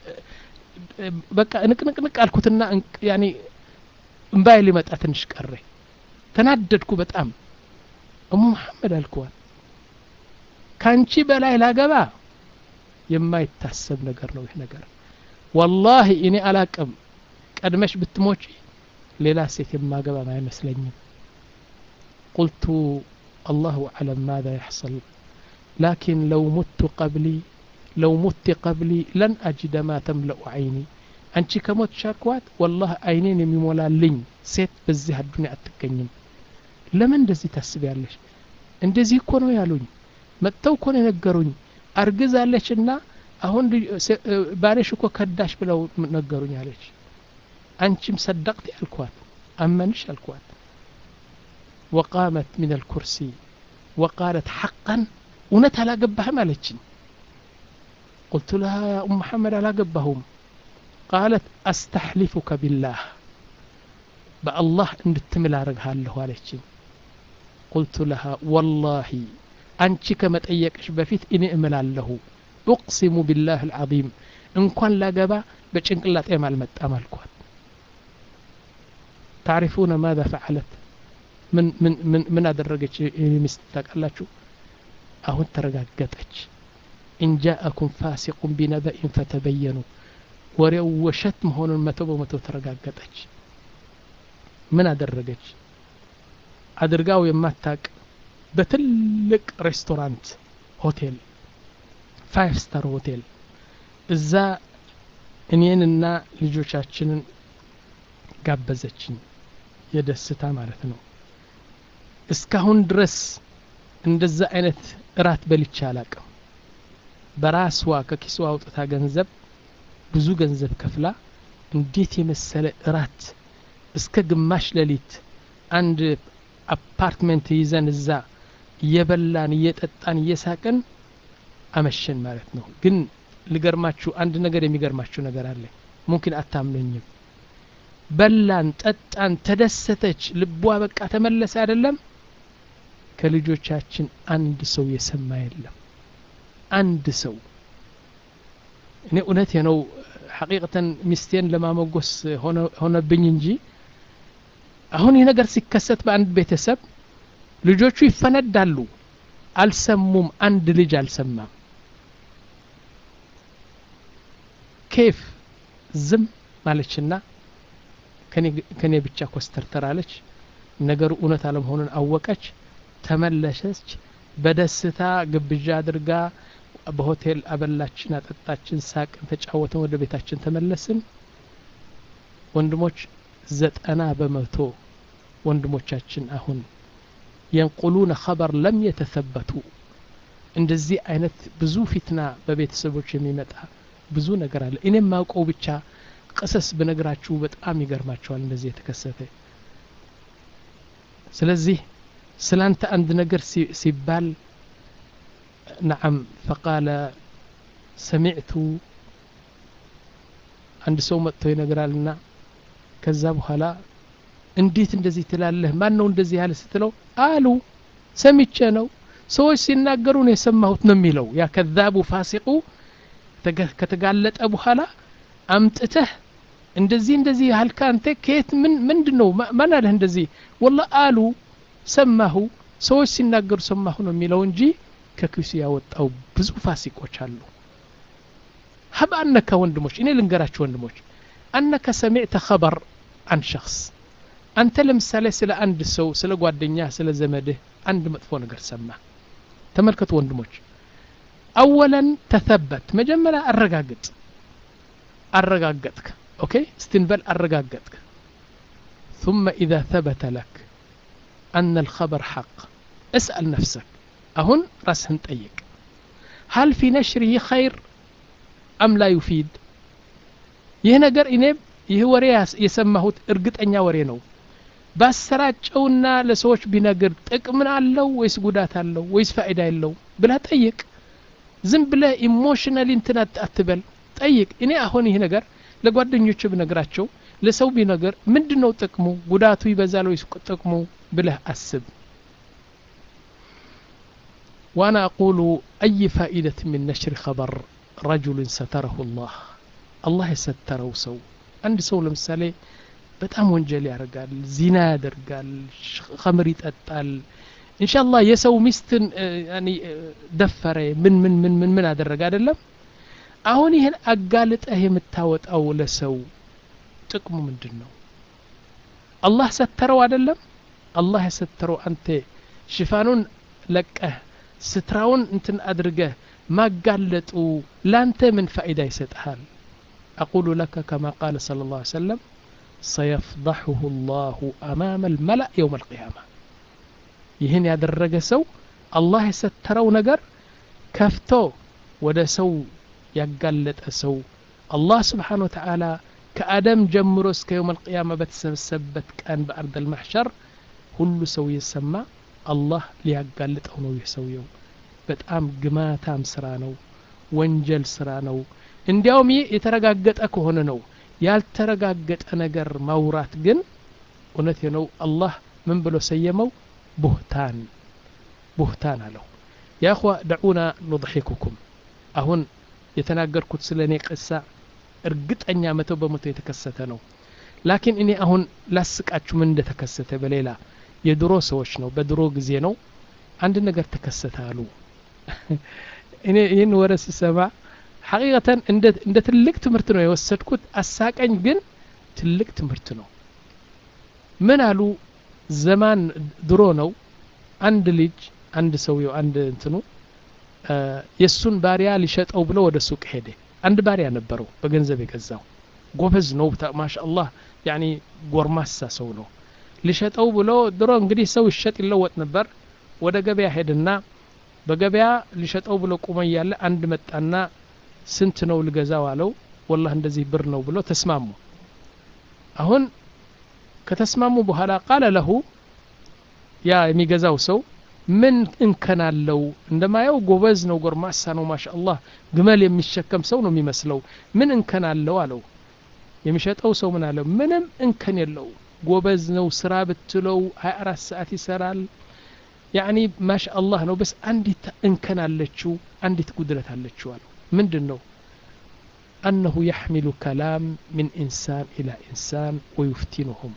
በቃ ንቅንቅንቅ አልኩትና ያኔ እምባይ ሊመጣ ትንሽ ቀረ ተናደድኩ በጣም እሙ መሐመድ አልኳት ካንቺ በላይ ላገባ የማይታሰብ ነገር ነው ይህ ነገር ወላሂ እኔ አላቅም ቀድመሽ ብትሞጪ ሌላ ሴት የማገባ አይመስለኝም ቁልቱ አላሁ አለም ማذا يحصل لكن لو مت قبلي لو مت قبلي لن أجد ما تملأ عيني አንቺ ከሞት ሻልኳት ወላህ አይኔን የሚሞላልኝ ሴት በዚህ አዱኒያ አትገኝም ለምን እንደዚህ ታስቢያለሽ እንደዚህ እኮ ነው ያሉኝ መጥተው እኮ ነው የነገሩኝ አርግዛለችና አሁን ባለሽ እኮ ከዳሽ ብለው ነገሩኝ አለች አንቺም ሰደቅት አልኳት አመንሽ አልኳት وقامت من الكرسي وقالت حقا እውነት አላገባህም አለችኝ قلت لها يا أم محمد አላገባሁም قالت أستحلفك بالله بالله إن تمل أرجها عليك قلت لها والله أنت كما تأيكش بفيت إني أمل له أقسم بالله العظيم إن كان لا جبا بتشنك لا تعمل مت أمالكم تعرفون ماذا فعلت من من من من أدرجت مستك الله شو أهو ترجعتش إن جاءكم فاسق بنبأ فتبينوا ወሬው ውሸት መሆኑን መቶ በመቶ ተረጋገጠች ምን አደረገች አድርጋው የማታቅ በትልቅ ሬስቶራንት ሆቴል ፋይቭ ስታር ሆቴል እዛ እኔንና ልጆቻችንን ጋበዘችኝ የደስታ ማለት ነው እስካሁን ድረስ እንደዛ አይነት እራት በልቻ አላቅም በራስዋ ከኪስዋ አውጥታ ገንዘብ ብዙ ገንዘብ ከፍላ እንዴት የመሰለ እራት እስከ ግማሽ ሌሊት አንድ አፓርትመንት ይዘን እዛ እየበላን እየጠጣን እየሳቅን አመሸን ማለት ነው ግን ልገርማችሁ አንድ ነገር የሚገርማችሁ ነገር አለ ሙምኪን አታምነኝም በላን ጠጣን ተደሰተች ልቧ በቃ ተመለሰ አይደለም ከልጆቻችን አንድ ሰው የሰማ የለም አንድ ሰው እኔ እውነት ነው ሐቂቀተን ሚስቴን ለማመጎስ ሆነብኝ እንጂ አሁን ይህ ነገር ሲከሰት በአንድ ቤተሰብ ልጆቹ ይፈነዳሉ አልሰሙም አንድ ልጅ አልሰማም ኬፍ ዝም ማለችና ከኔ ብቻ ኮስተርተራለች ነገሩ እውነት አለመሆኑን አወቀች ተመለሰች በደስታ ግብዣ አድርጋ በሆቴል አበላችን አጠጣችን ሳቅን ተጫወትን ወደ ቤታችን ተመለስን ወንድሞች ዘጠና በመቶ ወንድሞቻችን አሁን የንቁሉነ ኸበር ለም የተሰበቱ እንደዚህ አይነት ብዙ ፊትና በቤተሰቦች የሚመጣ ብዙ ነገር አለ እኔም ማውቀው ብቻ ቅሰስ ብነግራችሁ በጣም ይገርማቸዋል እንደዚህ የተከሰተ ስለዚህ ስላንተ አንድ ነገር ሲባል نعم فقال سمعت አንድ ሰው መጥቶ ይነግራልና ከዛ በኋላ እንዴት እንደዚህ ትላለህ ማን ነው እንደዚህ ያለ ስትለው አሉ ሰምቼ ነው ሰዎች ሲናገሩ ነው የሰማሁት ነው የሚለው ያ ከዛቡ ፋሲቁ ከተጋለጠ በኋላ አምጥተህ እንደዚህ እንደዚህ ያልካ አንተ ከየት ምን ምንድን ነው ማን አለህ እንደዚህ ወላ አሉ ሰማሁ ሰዎች ሲናገሩ ሰማሁ ነው የሚለው እንጂ ከኪሱ ያወጣው ብዙ ፋሲቆች አሉ ሀብ አነከ ወንድሞች እኔ ልንገራችሁ ወንድሞች አነከ ሰሚዕተ ኸበር አን ሸክስ አንተ ለምሳሌ ስለ አንድ ሰው ስለ ጓደኛ ስለ ዘመድህ አንድ መጥፎ ነገር ሰማ ተመልከቱ ወንድሞች አወለን ተተበት መጀመሪያ አረጋግጥ አረጋገጥክ ኦኬ استنبل አረጋገጥክ ثم إذا ثبت لك أن الخبر حق اسأل نفسك أهن راسهن طيق هل في نشره خير أم لا يفيد ይህ ነገር እኔ ይህ ወሬ የሰማሁት እርግጠኛ ወሬ ነው ባሰራጨውና ለሰዎች ቢነግር ጥቅምን አለው ወይስ ጉዳት አለው ወይስ ፋይዳ የለው ብለህ ጠይቅ ዝም ብለህ ኢሞሽናሊ እንትን አትበል ጠይቅ እኔ አሁን ይህ ነገር ለጓደኞች ብነግራቸው ለሰው ቢነገር ምንድን ነው ጥቅሙ ጉዳቱ ይበዛል ወይስ ጥቅሙ ብለህ አስብ وانا اقول اي فائدة من نشر خبر رجل ستره الله الله يستره سو عند سو لمثالي በጣም ወንጀል ያደርጋል ዚና ያደርጋል ከምር ይጠጣል እንሻላ የሰው ሚስትን ደፈረ ምን ምን ምን ምን ምን አደረገ አይደለም አሁን ይህን አጋልጠህ የምታወጣው ለሰው ጥቅሙ ምንድን ነው አላህ ሰተረው አይደለም አላህ የሰተረው አንተ ሽፋኑን ለቀህ ስትራውን እንትን አድርገህ ማጋለጡ ላንተ ምን ፋይዳ ይሰጥሃል أقول لك كما قال صلى الله عليه وسلم سيفضحه الله أمام الملأ يوم القيامة ይህን ያደረገ ሰው አላህ የሰተረው ነገር ከፍቶ ወደ ሰው ያጋለጠ ሰው አላህ ስብሓን ወተዓላ ከአደም ጀምሮ እስከ የውም አልቅያማ በተሰበሰበበት ቀን በአርድ አልማሕሸር ሁሉ ሰው የሰማ አላህ ሊያጋልጠው ነው ይህ ሰውየው በጣም ግማታም ስራ ነው ወንጀል ስራ ነው እንዲያውም ይህ የተረጋገጠ ከሆነ ነው ያልተረጋገጠ ነገር ማውራት ግን እውነት ነው አላህ ምን ብሎ ሰየመው ቡህታን ቡህታን አለው ያ እኽዋ ደዑና ኑضሒኩኩም አሁን የተናገርኩት ስለ እኔ ቅሳ እርግጠኛ መቶ በመቶ የተከሰተ ነው ላኪን እኔ አሁን ላስቃችሁ ምን እንደተከሰተ በሌላ የድሮ ሰዎች ነው በድሮ ጊዜ ነው አንድ ነገር ተከሰተ አሉ እኔ ይህን ወረ ስሰማ ሐቂቀተን እንደ ትልቅ ትምህርት ነው የወሰድኩት አሳቀኝ ግን ትልቅ ትምህርት ነው ምን አሉ ዘማን ድሮ ነው አንድ ልጅ አንድ ሰውየው አንድ እንትኑ የእሱን ባሪያ ሊሸጠው ብሎ ወደ ሱቅ ሄደ አንድ ባሪያ ነበረው በገንዘብ የገዛው ጎበዝ ነው ማሻአላህ ያኒ ጎርማሳ ሰው ነው ሊሸጠው ብሎ ድሮ እንግዲህ ሰው ይሸጥ ይለወጥ ነበር ወደ ገበያ ሄድና በገበያ ሊሸጠው ብሎ ቁመ እያለ አንድ መጣና ስንት ነው ልገዛው አለው ወላህ እንደዚህ ብር ነው ብሎ ተስማሙ አሁን ከተስማሙ በኋላ ቃለ ለሁ ያ የሚገዛው ሰው ምን እንከን አለው እንደማየው ጎበዝ ነው ጎርማሳ ነው ማሻአላህ ግመል የሚሸከም ሰው ነው የሚመስለው ምን እንከን አለው አለው የሚሸጠው ሰው ምን አለው ምንም እንከን የለው ጎበዝ ነው ስራ ብትለው 24 ሰዓት ይሰራል ያኒ ማሻአላህ ነው በስ አንዲት እንከን አለችው አንዲት ጉድለት አለችው አለው ምንድን ነው أنه يحمل كلام من إنسان إلى إنسان ويفتنهم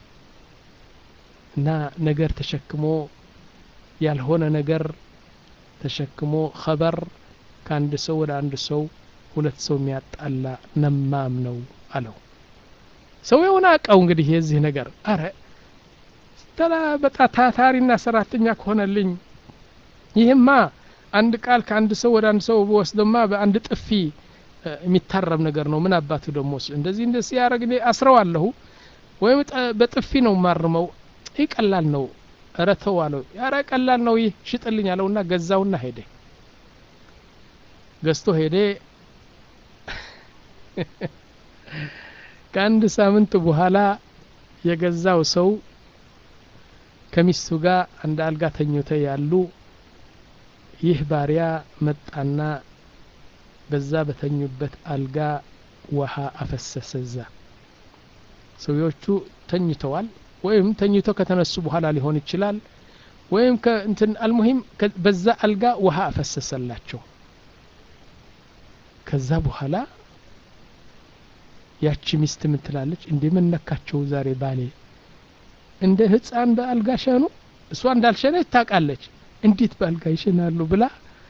እና ነገር ተሸክሞ ያልሆነ ነገር ተሸክሞ ኸበር ከአንድ ሰው ወደ አንድ ሰው ሁለት ሰው የሚያጣላ ነማም ነው አለው ሰው የሆነ አቀው እንግዲህ የዚህ ነገር አረ ተላ በጣ ታታሪና ሰራተኛ ከሆነልኝ ይህማ አንድ ቃል ከአንድ ሰው ወደ አንድ ሰው በወስደማ በአንድ ጥፊ የሚታረም ነገር ነው ምን አባቱ ደግሞ እንደዚህ እንደዚህ ያደረግ አስረዋለሁ ወይም በጥፊ ነው ማርመው ይህ ቀላል ነው እረ ተው አለው ያረ ቀላል ነው ይህ ሽጥልኝ አለውና ገዛውና ሄደ ገዝቶ ሄደ ከአንድ ሳምንት በኋላ የገዛው ሰው ከሚስቱ ጋር አንድ አልጋ ተኝተ ያሉ ይህ ባሪያ መጣና በዛ በተኙበት አልጋ ውሃ አፈሰሰ እዛ ሰውዮቹ ተኝተዋል ወይም ተኝቶ ከተነሱ በኋላ ሊሆን ይችላል ወይም እንትን አልሙሂም በዛ አልጋ ውሃ አፈሰሰላቸው ከዛ በኋላ ያቺ ሚስት ምን ትላለች እንዴ ምን ነካቸው ዛሬ ባሌ እንደ ህፃን በአልጋ ሸኑ እሷ እንዳልሸነች ታውቃለች እንዴት በአልጋ ይሸናሉ ብላ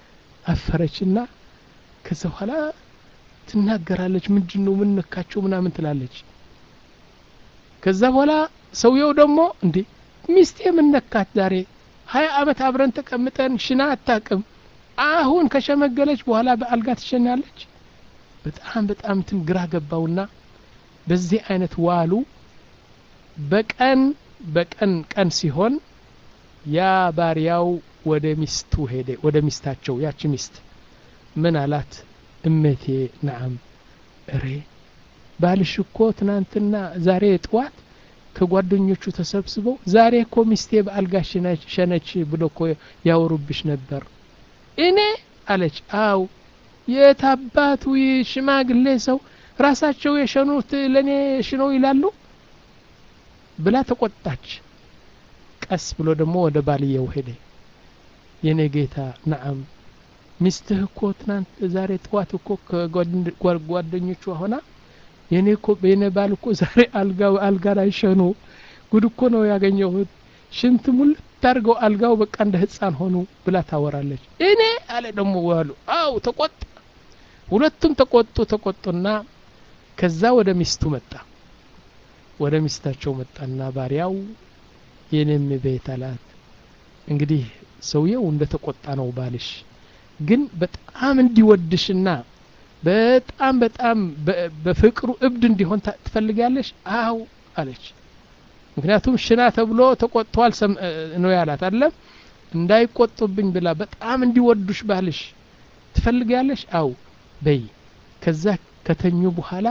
አፈረችና ከዛ በኋላ ትናገራለች ምንድን ነው ምን ነካቸው ምናምን ትላለች ከዛ በኋላ ሰውየው ደግሞ እንዴ ሚስቴ ምን ነካት ዛሬ ሀያ አመት አብረን ተቀምጠን ሽና አታቅም አሁን ከሸመገለች በኋላ በአልጋ ትሸናለች በጣም በጣም እንትን ግራ ገባውና በዚህ አይነት ዋሉ በቀን በቀን ቀን ሲሆን ያ ባሪያው ወደ ሚስቱ ሄደ ወደ ሚስታቸው ያቺ ሚስት ምን አላት እመቴ ናም እሬ ባልሽ እኮ ትናንትና ዛሬ ጥዋት ከጓደኞቹ ተሰብስበው ዛሬ እኮ ሚስቴ በአልጋ ሸነች ብሎ እኮ ያወሩብሽ ነበር እኔ አለች አው የታባቱ ሽማግሌ ሰው ራሳቸው የሸኑት ለእኔ ሽነው ይላሉ ብላ ተቆጣች ቀስ ብሎ ደግሞ ወደ ባልየው ሄደ የኔ ጌታ ነአም ሚስትህ እኮ ትናንት ዛሬ ጥዋት እኮ ከጓደኞቿ ሆና የኔ እኮ የኔ ባል እኮ ዛሬ አልጋው አልጋ ላይ ሸኑ ጉድ እኮ ነው ያገኘሁት ሽንት ሙልት አድርገው አልጋው በቃ እንደ ህፃን ሆኑ ብላ ታወራለች እኔ አለ ደግሞ ዋሉ አው ተቆጣ ሁለቱም ተቆጡ ተቆጡና ከዛ ወደ ሚስቱ መጣ ወደ ሚስታቸው መጣና ባሪያው የኔም ቤት አላት እንግዲህ ሰውየው እንደ ተቆጣ ነው ባልሽ ግን በጣም እንዲወድሽና በጣም በጣም በፍቅሩ እብድ እንዲሆን ትፈልጋለሽ አው አለች ምክንያቱም ሽና ተብሎ ተቆጥቷል ነው ያላት አለም እንዳይቆጡብኝ ብላ በጣም እንዲወዱሽ ባልሽ ትፈልጋለሽ አው በይ ከዛ ከተኙ በኋላ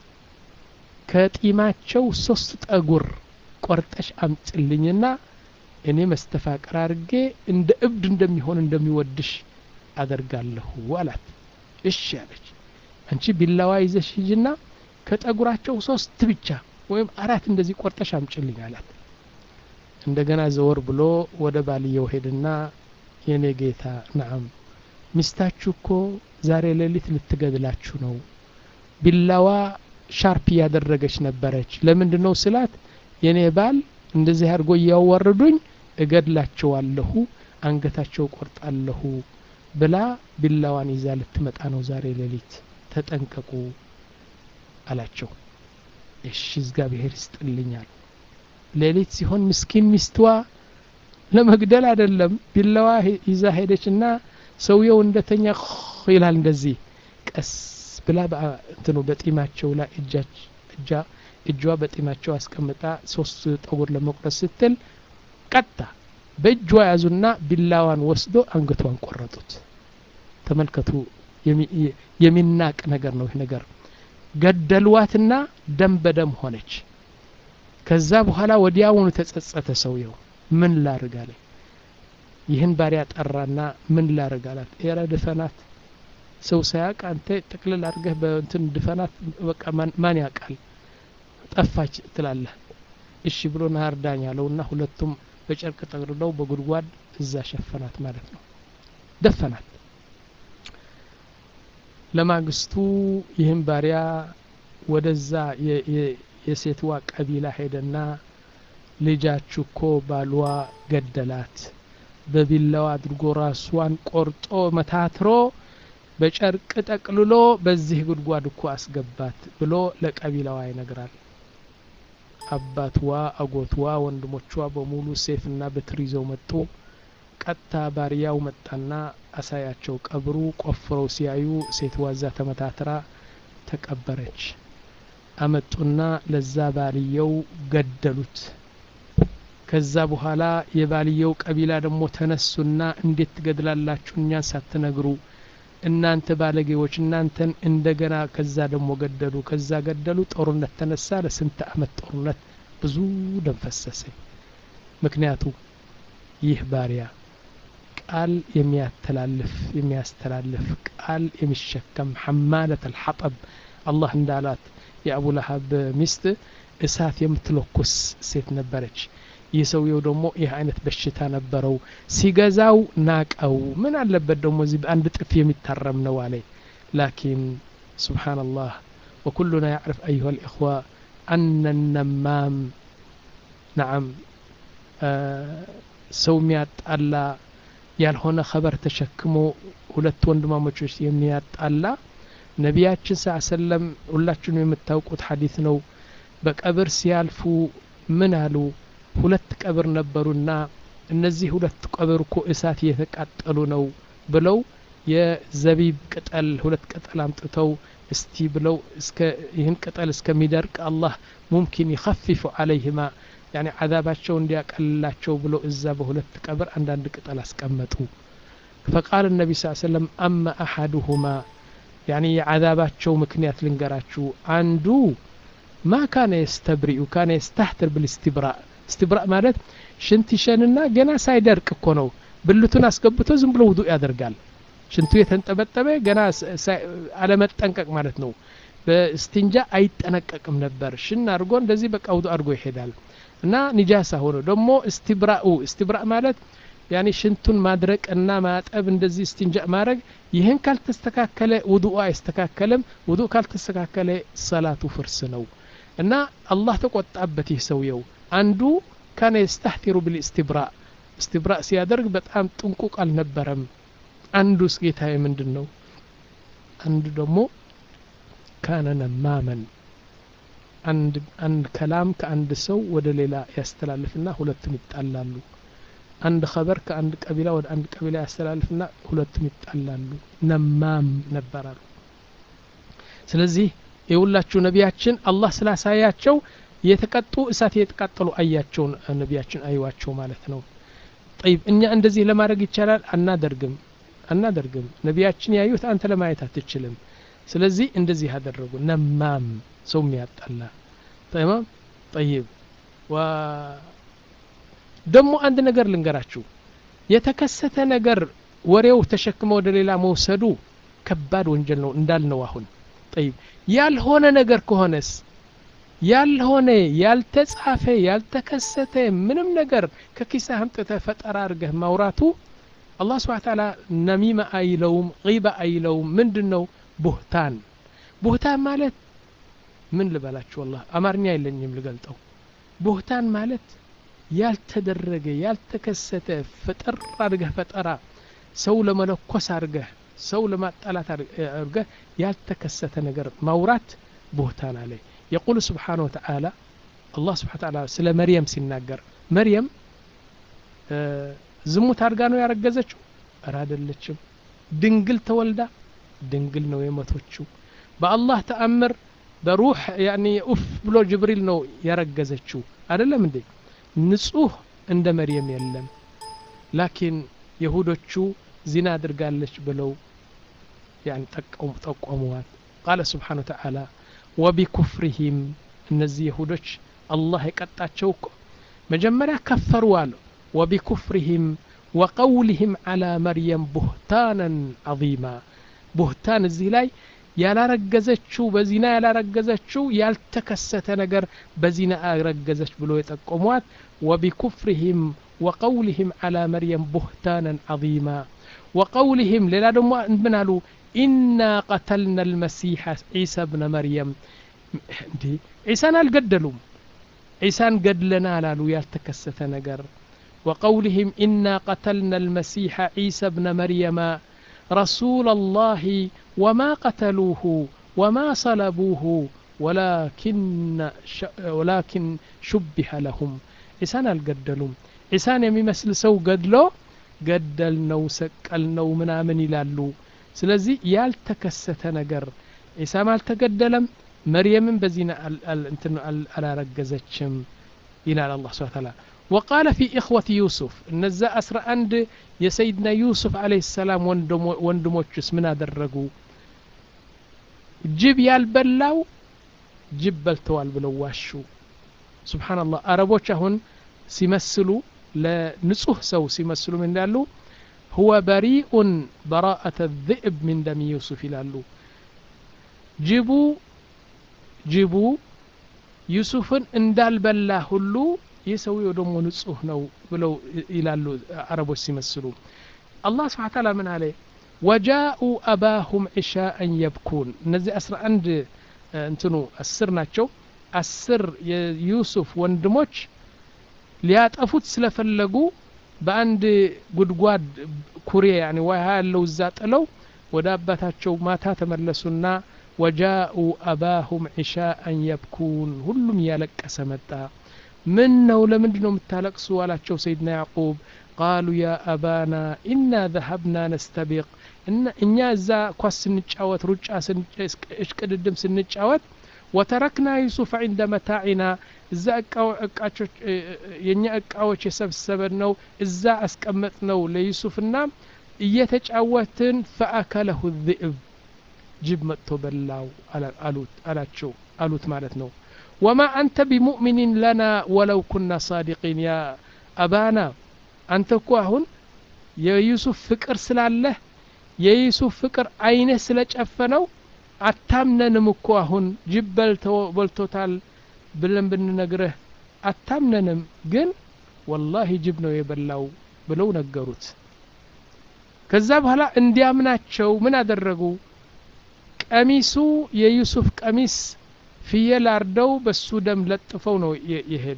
ከጢማቸው ሶስት ጠጉር ቆርጠሽ አምጭልኝና እኔ መስተፋቅር አድርጌ እንደ እብድ እንደሚሆን እንደሚወድሽ አደርጋለሁ አላት እሺ አለች አንቺ ቢላዋ ይዘሽ ሂጅና ከጠጉራቸው ሶስት ብቻ ወይም አራት እንደዚህ ቆርጠሽ አምጭልኝ አላት እንደገና ዘወር ብሎ ወደ ባልየው ሄድና የኔ ጌታ ናም ሚስታችሁ እኮ ዛሬ ሌሊት ልትገድላችሁ ነው ቢላዋ ሻርፕ እያደረገች ነበረች ለምንድ ነው ስላት የኔ ባል እንደዚህ አድርጎ እያዋረዱኝ እገድላቸዋለሁ አንገታቸው ቆርጣለሁ ብላ ቢላዋን ይዛ ልትመጣ ነው ዛሬ ሌሊት ተጠንቀቁ አላቸው እሺ እግዚአብሔር ይስጥልኛል ሌሊት ሲሆን ምስኪን ሚስትዋ ለመግደል አይደለም ቢላዋ ይዛ ሄደችና ሰውየው እንደተኛ ይላል እንደዚህ ቀስ ብላ እንትኑ በጢማቸው ላይ እጃ እጇ በጢማቸው አስቀምጣ ሶስት ጠጉር ለመቁረጥ ስትል ቀጣ በእጇ ያዙና ቢላዋን ወስዶ አንገቷን ቆረጡት ተመልከቱ የሚናቅ ነገር ነው ይህ ነገር ገደልዋትና ደም በደም ሆነች ከዛ በኋላ ወዲያውኑ ተጸጸተ ሰውየው ምን ላርግ አለ ይህን ባሪያ ጠራና ምን ላርግ አላት ኤረ ድፈናት ሰው ሳያቅ አንተ ጥቅልል አድርገህ በእንትን ድፈናት በቃ ማን ያውቃል ጠፋች ትላለህ እሺ ብሎ ናህር ዳኝ አለውና ሁለቱም በጨርቅ ጠቅልለው በጉድጓድ እዛ ሸፈናት ማለት ነው ደፈናት ለማግስቱ ይህም ባሪያ ወደዛ የሴትዋ ቀቢላ ሄደና ልጃችሁ እኮ ባሏ ገደላት በቢላዋ አድርጎ ራሷን ቆርጦ መታትሮ በጨርቅ ጠቅልሎ በዚህ ጉድጓድ እኮ አስገባት ብሎ ለቀቢላዋ ይነግራል አባትዋ አጎትዋ ወንድሞቿ በሙሉ ሴፍና በትር ይዘው መጡ ቀጥታ ባሪያው መጣና አሳያቸው ቀብሩ ቆፍረው ሲያዩ ሴትዋ እዛ ተመታትራ ተቀበረች አመጡና ለዛ ባልየው ገደሉት ከዛ በኋላ የባልየው ቀቢላ ደግሞ ተነሱና እንዴት ትገድላላችሁ እኛን ሳትነግሩ እናንተ ባለጌዎች እናንተን እንደገና ከዛ ደግሞ ገደሉ ከዛ ገደሉ ጦርነት ተነሳ ለስንት አመት ጦርነት ብዙ ደም ፈሰሰ ምክንያቱ ይህ ባሪያ ቃል የሚያተላልፍ የሚያስተላልፍ ቃል የሚሸከም ሐማለት አልሐጠብ አላህ እንዳላት የአቡ ለሀብ ሚስት እሳት የምትለኩስ ሴት ነበረች ይህ ሰውየው ደግሞ ይህ አይነት በሽታ ነበረው ሲገዛው ናቀው ምን አለበት ደግሞ እዚህ በአንድ ጥፍ የሚታረም ነው አለ ላኪን ስብሓንላህ ወኩሉና ያዕርፍ አዩሃ ልእኽዋ አነ ነማም ነዓም ሰው የሚያጣላ ያልሆነ ኸበር ተሸክሞ ሁለት ወንድማሞቾች የሚያጣላ ነቢያችን ስ ሰለም ሁላችሁም የምታውቁት ሐዲት ነው በቀብር ሲያልፉ ምን አሉ ሁለት ቀብር ነበሩና እነዚህ ሁለት ቀብር እኮ እሳት እየተቃጠሉ ነው ብለው የዘቢብ ቅጠል ሁለት ቅጠል አምጥተው እስቲ ብለው እስከ ይህን ቅጠል እስከሚደርቅ አላህ ሙምኪን ይኸፊፉ አለይህማ ያኒ ዓዛባቸው እንዲያቀልላቸው ብሎ እዛ በሁለት ቀብር አንዳንድ ቅጠል አስቀመጡ ፈቃል ነቢ ስ ሰለም አማ አሐዱሁማ ያኒ የዓዛባቸው ምክንያት ልንገራችሁ አንዱ ማ ካነ የስተብሪኡ ካነ የስተህትር ብልስትብራእ እስትብራእ ማለት ሽንት ይሸንና ገና ሳይደርቅ እኮ ነው ብልቱን አስገብቶ ዝም ብሎ ውዱእ ያደርጋል ሽንቱ የተንጠበጠበ ገና አለመጠንቀቅ ማለት ነው በስትንጃ አይጠነቀቅም ነበር ሽን አድርጎ እንደዚህ በቃ ውዱእ አድርጎ ይሄዳል እና ኒጃሳ ሆኖ ደግሞ እስትብራኡ እስትብራእ ማለት ያኔ ሽንቱን ማድረቅ እና ማጠብ እንደዚህ እስትንጃ ማድረግ ይህን ካልተስተካከለ ውዱኡ አይስተካከልም ውዱእ ካልተስተካከለ ሰላቱ ፍርስ ነው እና አላህ ተቆጣበት ይህ ሰውየው አንዱ ካነ የስተህቲሩ ብልእስትብራእ እስትብራእ ሲያደርግ በጣም ጥንቁቅ አልነበረም አንዱስ ጌታዬ ምንድን ነው አንዱ ደግሞ ካነ ነማመን አንድ አንድ ከላም ከአንድ ሰው ወደ ሌላ ያስተላልፍና ሁለቱም ይጣላሉ አንድ ኸበር ከአንድ ቀቢላ ወደ አንድ ቀቢላ ያስተላልፍና ሁለቱም ይጣላሉ ነማም ነበራሉ ስለዚህ የሁላችሁ ነቢያችን አላህ ስላሳያቸው የተቀጡ እሳት የተቃጠሉ አያቸው ነቢያችን አይዋቸው ማለት ነው ጠይብ እኛ እንደዚህ ለማድረግ ይቻላል አናደርግም አናደርግም ነቢያችን ያዩት አንተ ለማየት አትችልም ስለዚህ እንደዚህ አደረጉ ነማም ሰው የሚያጣላ ተማም ጠይብ ደግሞ አንድ ነገር ልንገራችሁ የተከሰተ ነገር ወሬው ተሸክመ ወደ ሌላ መውሰዱ ከባድ ወንጀል ነው እንዳልነው አሁን ጠይብ ያልሆነ ነገር ከሆነስ ያልሆነ ያልተጻፈ ያልተከሰተ ምንም ነገር ከኪሳ አምጥተ ፈጠራ አድርገህ ማውራቱ አላህ ስብሓ ታላ ነሚማ አይለውም ጊባ አይለውም ምንድን ነው ቡህታን ቡህታን ማለት ምን ልበላችሁ ወላ አማርኛ የለኝም ልገልጠው ቡህታን ማለት ያልተደረገ ያልተከሰተ ፈጠር አድርገህ ፈጠራ ሰው ለመለኮስ አድርገህ ሰው ለማጣላት አድርገህ ያልተከሰተ ነገር ማውራት ቡህታን አለ የቁል ስብሓን ወተዓላ አላህ ስብሓ ተዓላ ስለ መርየም ሲናገር መርየም ዝሙት አድርጋ ነው ያረገዘችው እረ አይደለችም ድንግል ተወልዳ ድንግል ነው የመቶችው በአላህ ተአምር በሩህ ያኒ ኡፍ ብሎ ጅብሪል ነው ያረገዘችው አይደለም እንዴ ንጹህ እንደ መርየም የለም ላኪን የሁዶቹ ዚና አድርጋለች ብለው ያን ጠቆሙዋት ቃለ ስብሓን ወተዓላ ወቢኩፍሪሂም እነዚህ የሁዶች አላህ የቀጣቸው እኮ መጀመሪያ ከፈሩ አሉ ወቢኩፍሪሂም ወቀውሊህም ዓላ መርየም ቡህታናን ዐዚማ ቡህታን እዚህ ላይ ያላረገዘችው በዚና ያላረገዘችው ያልተከሰተ ነገር በዚና አረገዘች ብሎ የጠቆሟት ወቢኩፍሪህም ወቀውሊህም ዓላ መርየም ቡህታናን ዐዚማ ወቀውሊህም ሌላ ደግሞ ምን አሉ ኢና ቀተልና ልመሲሐ ዒሳ ብነ መርየም እንዲ ዒሳን አልገደሉም ዒሳን ገድለናል አሉ ያልተከሰተ ነገር وقولهم إنا قتلنا المسيح عيسى ابن مريم رسول الله وما قتلوه وما صلبوه ولكن ش... ولكن شبه لهم عيسان القدلهم عيسان يمثل سو قدلو ገደልነው ሰቀልነው ምናምን ይላሉ ስለዚህ ያልተከሰተ ነገር ዒሳም አልተገደለም መርየምን በዚና አላረገዘችም ይላል አላ ስብን ታላ وقال في إخوة يوسف እነዛ አስራ አንድ የሰይድና ዩሱፍ አለህ ሰላም ወንድሞችስ ምን አደረጉ ጅብ ያልበላው ጅብ በልተዋል ብለው ዋሹ ስብሓንላህ አረቦች አሁን ሲመስሉ ለንጹህ ሰው ሲመስሉ ምን ይላሉ ሁወ በሪኡን በራአተ ذئብ ምን ደም ዩሱፍ ይላሉ ጅቡ ጅቡ ዩሱፍን እንዳልበላ ሁሉ ይህ ሰውየው ደግሞ ንጹህ ነው ብለው ይላሉ አረቦች ሲመስሉ አላህ ስብሓ ታላ ምን አለ ወጃኡ አባሁም ዒሻአን የብኩን እነዚህ አስራ አንድ እንትኑ አስር ናቸው አስር የዩሱፍ ወንድሞች ሊያጠፉት ስለፈለጉ በአንድ ጉድጓድ ኩሬ ያኒ ውሃ ያለው እዛ ጥለው ወደ አባታቸው ማታ ተመለሱና ወጃኡ አባሁም ዒሻአን የብኩን ሁሉም እያለቀሰ መጣ ምን ነው ለምንድ ነው የምታለቅሱ አላቸው ሰይድና ያዕቁብ ቃሉ ያ አባና ኢና ዘሀብና ነስተቢቅ እኛ እዛ ኳስ ስንጫወት ሩጫ እሽቅድድም ስንጫወት ወተረክና ዩሱፍ ዕንደ መታዒና እዛ እቃዎች የእኛ እቃዎች የሰብሰበን ነው እዛ አስቀመጥ ነው ለዩሱፍና እየተጫወትን ፈአከለሁ ذئብ ጅብ መጥቶ በላው አላቸው አሉት ማለት ነው ወማ አንተ ቢሙእሚኒን ለና ወለው ኩና ሳዲቂን ያ አባና አንተ እኮ አሁን የዩሱፍ ፍቅር ስላለህ የዩሱፍ ፍቅር አይንህ ስለጨፈነው አታምነንም እኮ አሁን ጅብ በልቶታል ብለን ብንነግርህ አታምነንም ግን ወላሂ ጅብ ነው የበላው ብለው ነገሩት ከዛ በኋላ እንዲያምናቸው ምን አደረጉ ቀሚሱ የዩሱፍ ቀሚስ ፍየል አርደው በሱ ደም ለጥፈው ነው የሄዱ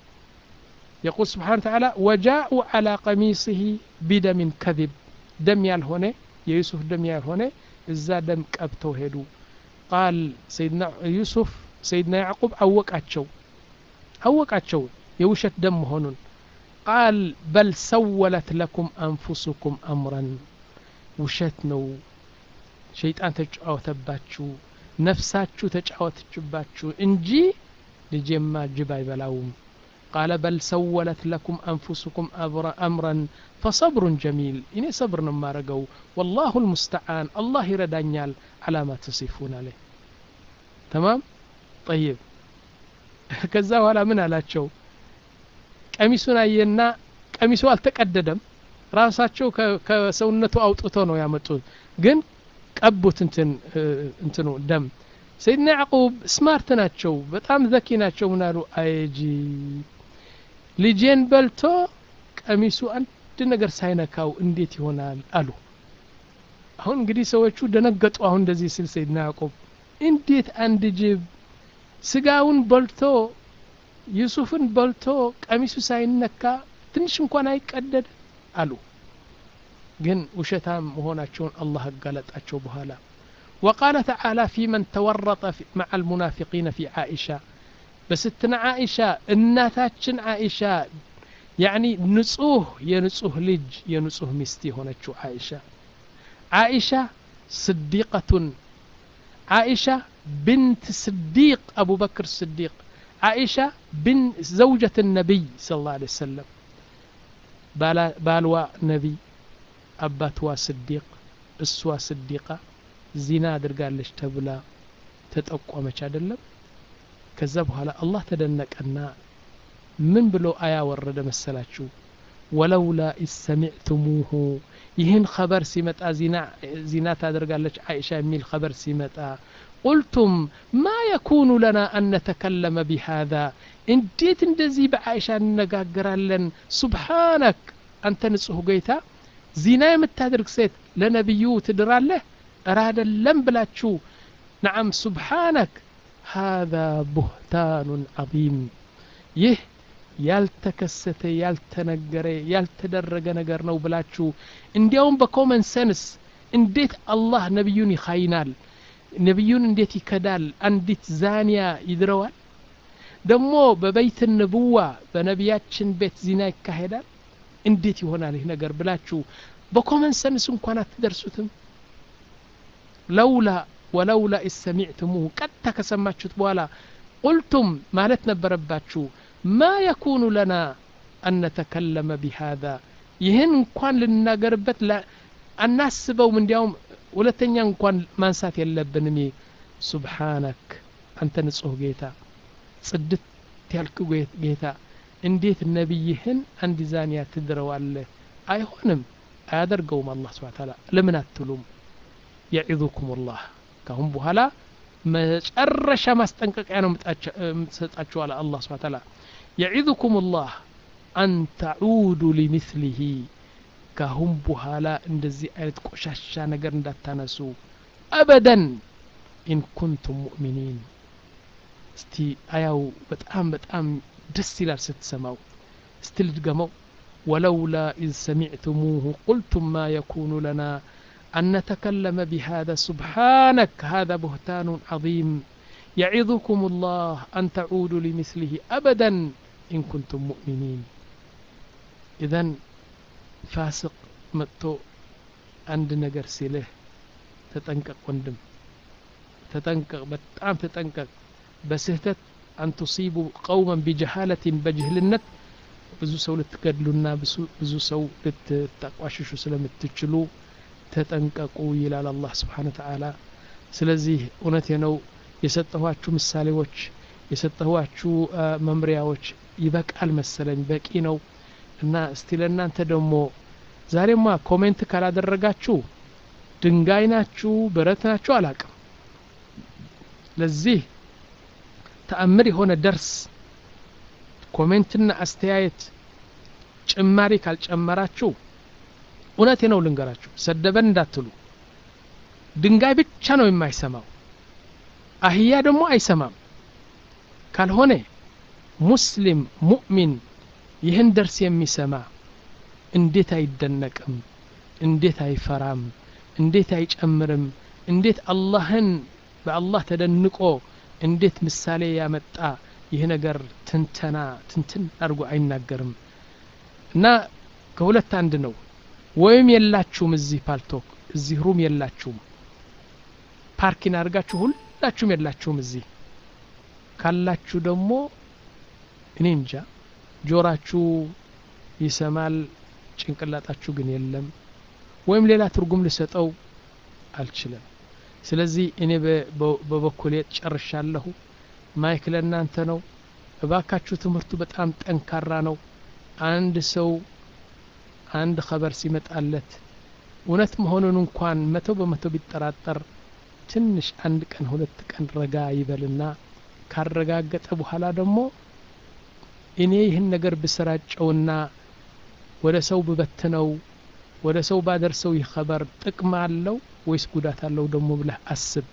يقول سبحانه وتعالى وجاءوا على قميصه بدم كذب دم ያልሆነ የዩሱፍ ደም ያልሆነ እዛ ደም ቀብተው ሄዱ ቃል ሰይድና ዩሱፍ ሰይድና ያዕቁብ አወቃቸው አወቃቸው የውሸት ደም መሆኑን ቃል በል ሰወለት ለኩም አንፉሱኩም አምረን ውሸት ነው ሸይጣን ተጫወተባችሁ ነፍሳችሁ ተጫወተችባችሁ እንጂ ልጄማ ጅብ አይበላውም ቃለ በል ሰወለት ለኩም አንፉሱኩም አምረን ፈሰብሩን ጀሚል እኔ ሰብር ነው የማረገው ወላሁ ልሙስተዓን አላህ ይረዳኛል አላማ ተሲፉን አለ ተማም ጠይብ ከዛ በኋላ ምን አላቸው ቀሚሱን አየና ቀሚሱ አልተቀደደም ራሳቸው ከሰውነቱ አውጥቶ ነው ያመጡት ግን ቀቡት እንትን እንትኑ ደም ሰይድና ያዕቁብ ስማርት ናቸው በጣም ዘኪ ናቸው ምን አሉ አይጂ ልጄን በልቶ ቀሚሱ አንድ ነገር ሳይነካው እንዴት ይሆናል አሉ አሁን እንግዲህ ሰዎቹ ደነገጡ አሁን እንደዚህ ስል ሰይድና ያዕቁብ እንዴት አንድ ጅብ ስጋውን በልቶ ዩሱፍን በልቶ ቀሚሱ ሳይነካ ትንሽ እንኳን አይቀደድ አሉ ግን ውሸታም መሆናቸውን አላህ አጋለጣቸው በኋላ وقال تعالى في من تورط في مع المنافقين في عائشة بستنا عائشة الناتاتشن عائشة يعني نصوه ينصوه لج ينصوه مستي هنا عائشة عائشة صديقة عائشة بنت صديق أبو بكر الصديق عائشة بن زوجة النبي صلى الله عليه وسلم بالوا نبي أباتوا صديق أسوا صديقة ዚና አድርጋለች ተብላ ተጠቆመች አይደለም ከዛ በኋላ አላህ ተደነቀና ምን ብሎ አያ ወረደ መሰላችሁ ወለውላ ኢሰሚዕቱሙሁ ይህን ኸበር ሲመጣ ዚና ታደርጋለች አይሻ የሚል ኸበር ሲመጣ ቁልቱም ማ የኩኑ ለና አን ነተከለመ ቢሃذا እንዴት እንደዚህ በአይሻ እንነጋገራለን ሱብሓነክ አንተ ንጹሕ ጌታ ዚና የምታደርግ ሴት ለነቢዩ ትድራለህ እረ አይደለም ብላችሁ ነዓም ሱብሓነክ ሃذا ቡህታኑን ዐظيም ይህ ያልተከሰተ ያልተነገረ ያልተደረገ ነገር ነው ብላችሁ እንዲያውም በኮመን ሰንስ እንዴት አላህ ነቢዩን ይኻይናል ነቢዩን እንዴት ይከዳል አንዲት ዛኒያ ይድረዋል ደግሞ በበይት ንቡዋ በነቢያችን ቤት ዚና ይካሄዳል እንዴት ይሆናል ይህ ነገር ብላችሁ በኮመን ሰንስ እንኳን አትደርሱትም ለውላ ወለውላ ኢሰሚዕትሙሁ ቀጥታ ከሰማችሁት በኋላ ቁልቱም ማለት ነበረባችሁ ማ የኩኑ ለና አን ነተከለመ ቢሃذا ይህን እንኳን ልናገርበት አናስበውም እንዲያውም ሁለተኛ እንኳን ማንሳት የለብንም ሱብሓነክ አንተ ንጹህ ጌታ ጽድት ያልክ ጌታ እንዴት ነቢይህን አንድ ዛኒያ ትድረዋለህ አይሆንም አያደርገውም አላህ ስብሓ ታላ ለምን አትሉም የዒዙኩም ላህ ካሁን በኋላ መጨረሻ ማስጠንቀቂያ ነው የምትሰጣችሁ አለ አላህ ስብሓ ታላ የዒዙኩም ላህ አን ተዑዱ ሊምስሊሂ ካሁን በኋላ እንደዚህ አይነት ቆሻሻ ነገር እንዳታነሱ አበደን ኢን ኩንቱም ሙእሚኒን እስቲ አያው በጣም በጣም ደስ ይላል ስትሰማው እስቲ ልድገመው ولولا إذ سمعتموه قلتم ما يكون لنا أن نتكلم بهذا سبحانك هذا بهتان عظيم يعظكم الله أن تعودوا لمثله أبدا إن كنتم مؤمنين إذا فاسق متو عند نجر سيله تتنقق وندم تتنقق بتعم تتنقق بسهتت أن تصيبوا قوما بجهالة بجهلنت ብዙ ሰው ልትገድሉና ብዙ ሰው ልትጠቋሽሹ ስለምትችሉ ተጠንቀቁ ይላል አላህ ስብሓን ተዓላ ስለዚህ እውነቴ ነው የሰጠኋችሁ ምሳሌዎች የሰጠኋችሁ መምሪያዎች ይበቃል መሰለኝ በቂ ነው እና እስቲ ለእናንተ ደግሞ ዛሬማ ኮሜንት ካላደረጋችሁ ድንጋይ ናችሁ ብረት ናችሁ አላቅም ለዚህ ተአምር የሆነ ደርስ ኮሜንትና አስተያየት ጭማሪ ካልጨመራችሁ እውነቴ ነው ልንገራችሁ ሰደበን እንዳትሉ ድንጋይ ብቻ ነው የማይሰማው አህያ ደግሞ አይሰማም ካልሆነ ሙስሊም ሙእሚን ይህን ደርስ የሚሰማ እንዴት አይደነቅም እንዴት አይፈራም እንዴት አይጨምርም እንዴት አላህን በአላህ ተደንቆ እንዴት ምሳሌ ያመጣ ይህ ነገር ትንተና ትንትን አድርጎ አይናገርም እና ከሁለት አንድ ነው ወይም የላችሁም እዚህ ፓልቶክ እዚህ ሩም የላችሁም ፓርኪን አድርጋችሁ ሁላችሁም የላችሁም እዚህ ካላችሁ ደግሞ እኔ እንጃ ጆራችሁ ይሰማል ጭንቅላጣችሁ ግን የለም ወይም ሌላ ትርጉም ልሰጠው አልችልም ስለዚህ እኔ በበኩሌ ጨርሻለሁ ማይክ ለእናንተ ነው እባካችሁ ትምህርቱ በጣም ጠንካራ ነው አንድ ሰው አንድ ኸበር ሲመጣለት እውነት መሆኑን እንኳን መቶ በመቶ ቢጠራጠር ትንሽ አንድ ቀን ሁለት ቀን ረጋ ይበልና ካረጋገጠ በኋላ ደግሞ እኔ ይህን ነገር ብሰራጨውና ወደ ሰው ብበትነው ወደ ሰው ባደርሰው ይህ ኸበር ጥቅም አለው ወይስ ጉዳት አለው ደግሞ ብለህ አስብ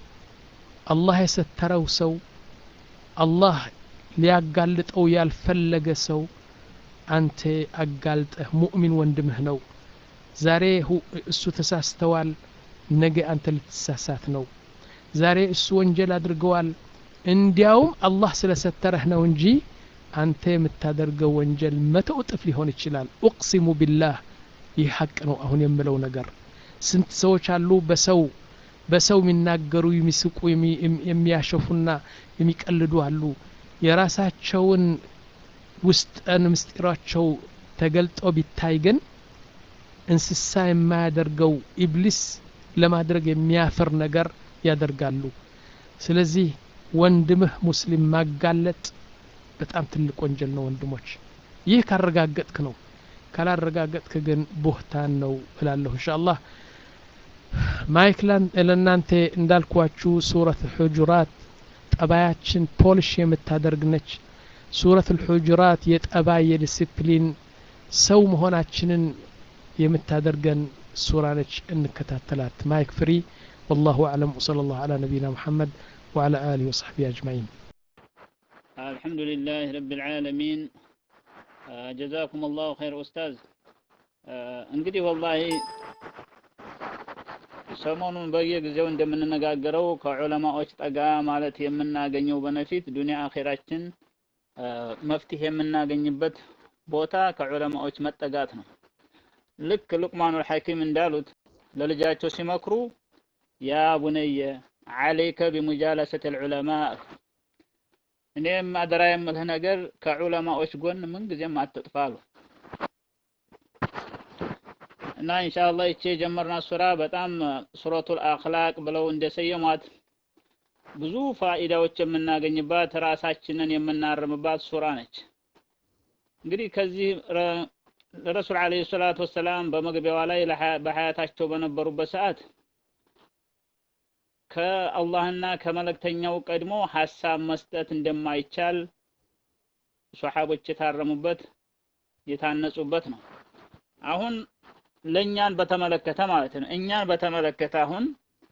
አላህ የሰተረው ሰው አላህ ሊያጋልጠው ያልፈለገ ሰው አንተ አጋልጠህ ሙእሚን ወንድምህ ነው ዛሬ እሱ ተሳስተዋል ነገ አንተ ልትሳሳት ነው ዛሬ እሱ ወንጀል አድርገዋል እንዲያውም አላህ ስለሰተረህ ነው እንጂ አንተ የምታደርገው ወንጀል መቶ እጥፍ ሊሆን ይችላል ኡቅሲሙ ቢላህ ይህ ሀቅ ነው አሁን የምለው ነገር ስንት ሰዎች አሉ በሰው በሰው የሚናገሩ የሚስቁ የሚያሸፉና የሚቀልዱ አሉ የራሳቸውን ውስጠን ምስጢራቸው ተገልጦ ቢታይ ግን እንስሳ የማያደርገው ኢብሊስ ለማድረግ የሚያፍር ነገር ያደርጋሉ ስለዚህ ወንድምህ ሙስሊም ማጋለጥ በጣም ትልቅ ወንጀል ነው ወንድሞች ይህ ካረጋገጥክ ነው ካላረጋገጥክ ግን ቦህታን ነው እላለሁ እንሻ አላህ ማይክ ለእናንተ እንዳልኳችሁ ሱረት ሑጁራት ጠባያችን ፖሊሽ የምታደርግ ነች ሱረት ልሑጁራት የጠባይ የዲስፕሊን ሰው መሆናችንን የምታደርገን ሱራ ነች እንከታተላት ማይክ ፍሪ والله أعلم وصلى الله على نبينا محمد وعلى آله وصحبه أجمعين الحمد لله رب العالمين ጀዛኩም አላሁ ኸይር ኡስታዝ እንግዲህ ወላሂ ሰሞኑን በየጊዜው እንደምንነጋገረው ከዑለማዎች ጠጋ ማለት የምናገኘው በነፊት ዱንያ አኼራችን መፍትሄ የምናገኝበት ቦታ ከዑለማዎች መጠጋት ነው ልክ ሉቅማኑል ሐኪም እንዳሉት ለልጃቸው ሲመክሩ ያ ቡነየ ዓለይከ ቢሙጃለሰት ልዑለማ እኔም አደራ የምልህ ነገር ከዑለማዎች ጎን ምንጊዜም አትጥፋ አሉ እና ኢንሻአላህ ይቺ የጀመርናት ሱራ በጣም ሱረቱል አኽላቅ ብለው እንደሰየሟት ብዙ ፋኢዳዎች የምናገኝባት ራሳችንን የምናርምባት ሱራ ነች እንግዲህ ከዚህ ረሱል አለይሂ ሰላቱ ወሰላም በመግቢያዋ ላይ በሀያታቸው በነበሩበት ሰዓት ከአላህና ከመለክተኛው ቀድሞ ሀሳብ መስጠት እንደማይቻል ሶሓቦች የታረሙበት የታነጹበት ነው አሁን ለእኛን በተመለከተ ማለት ነው እኛን በተመለከተ አሁን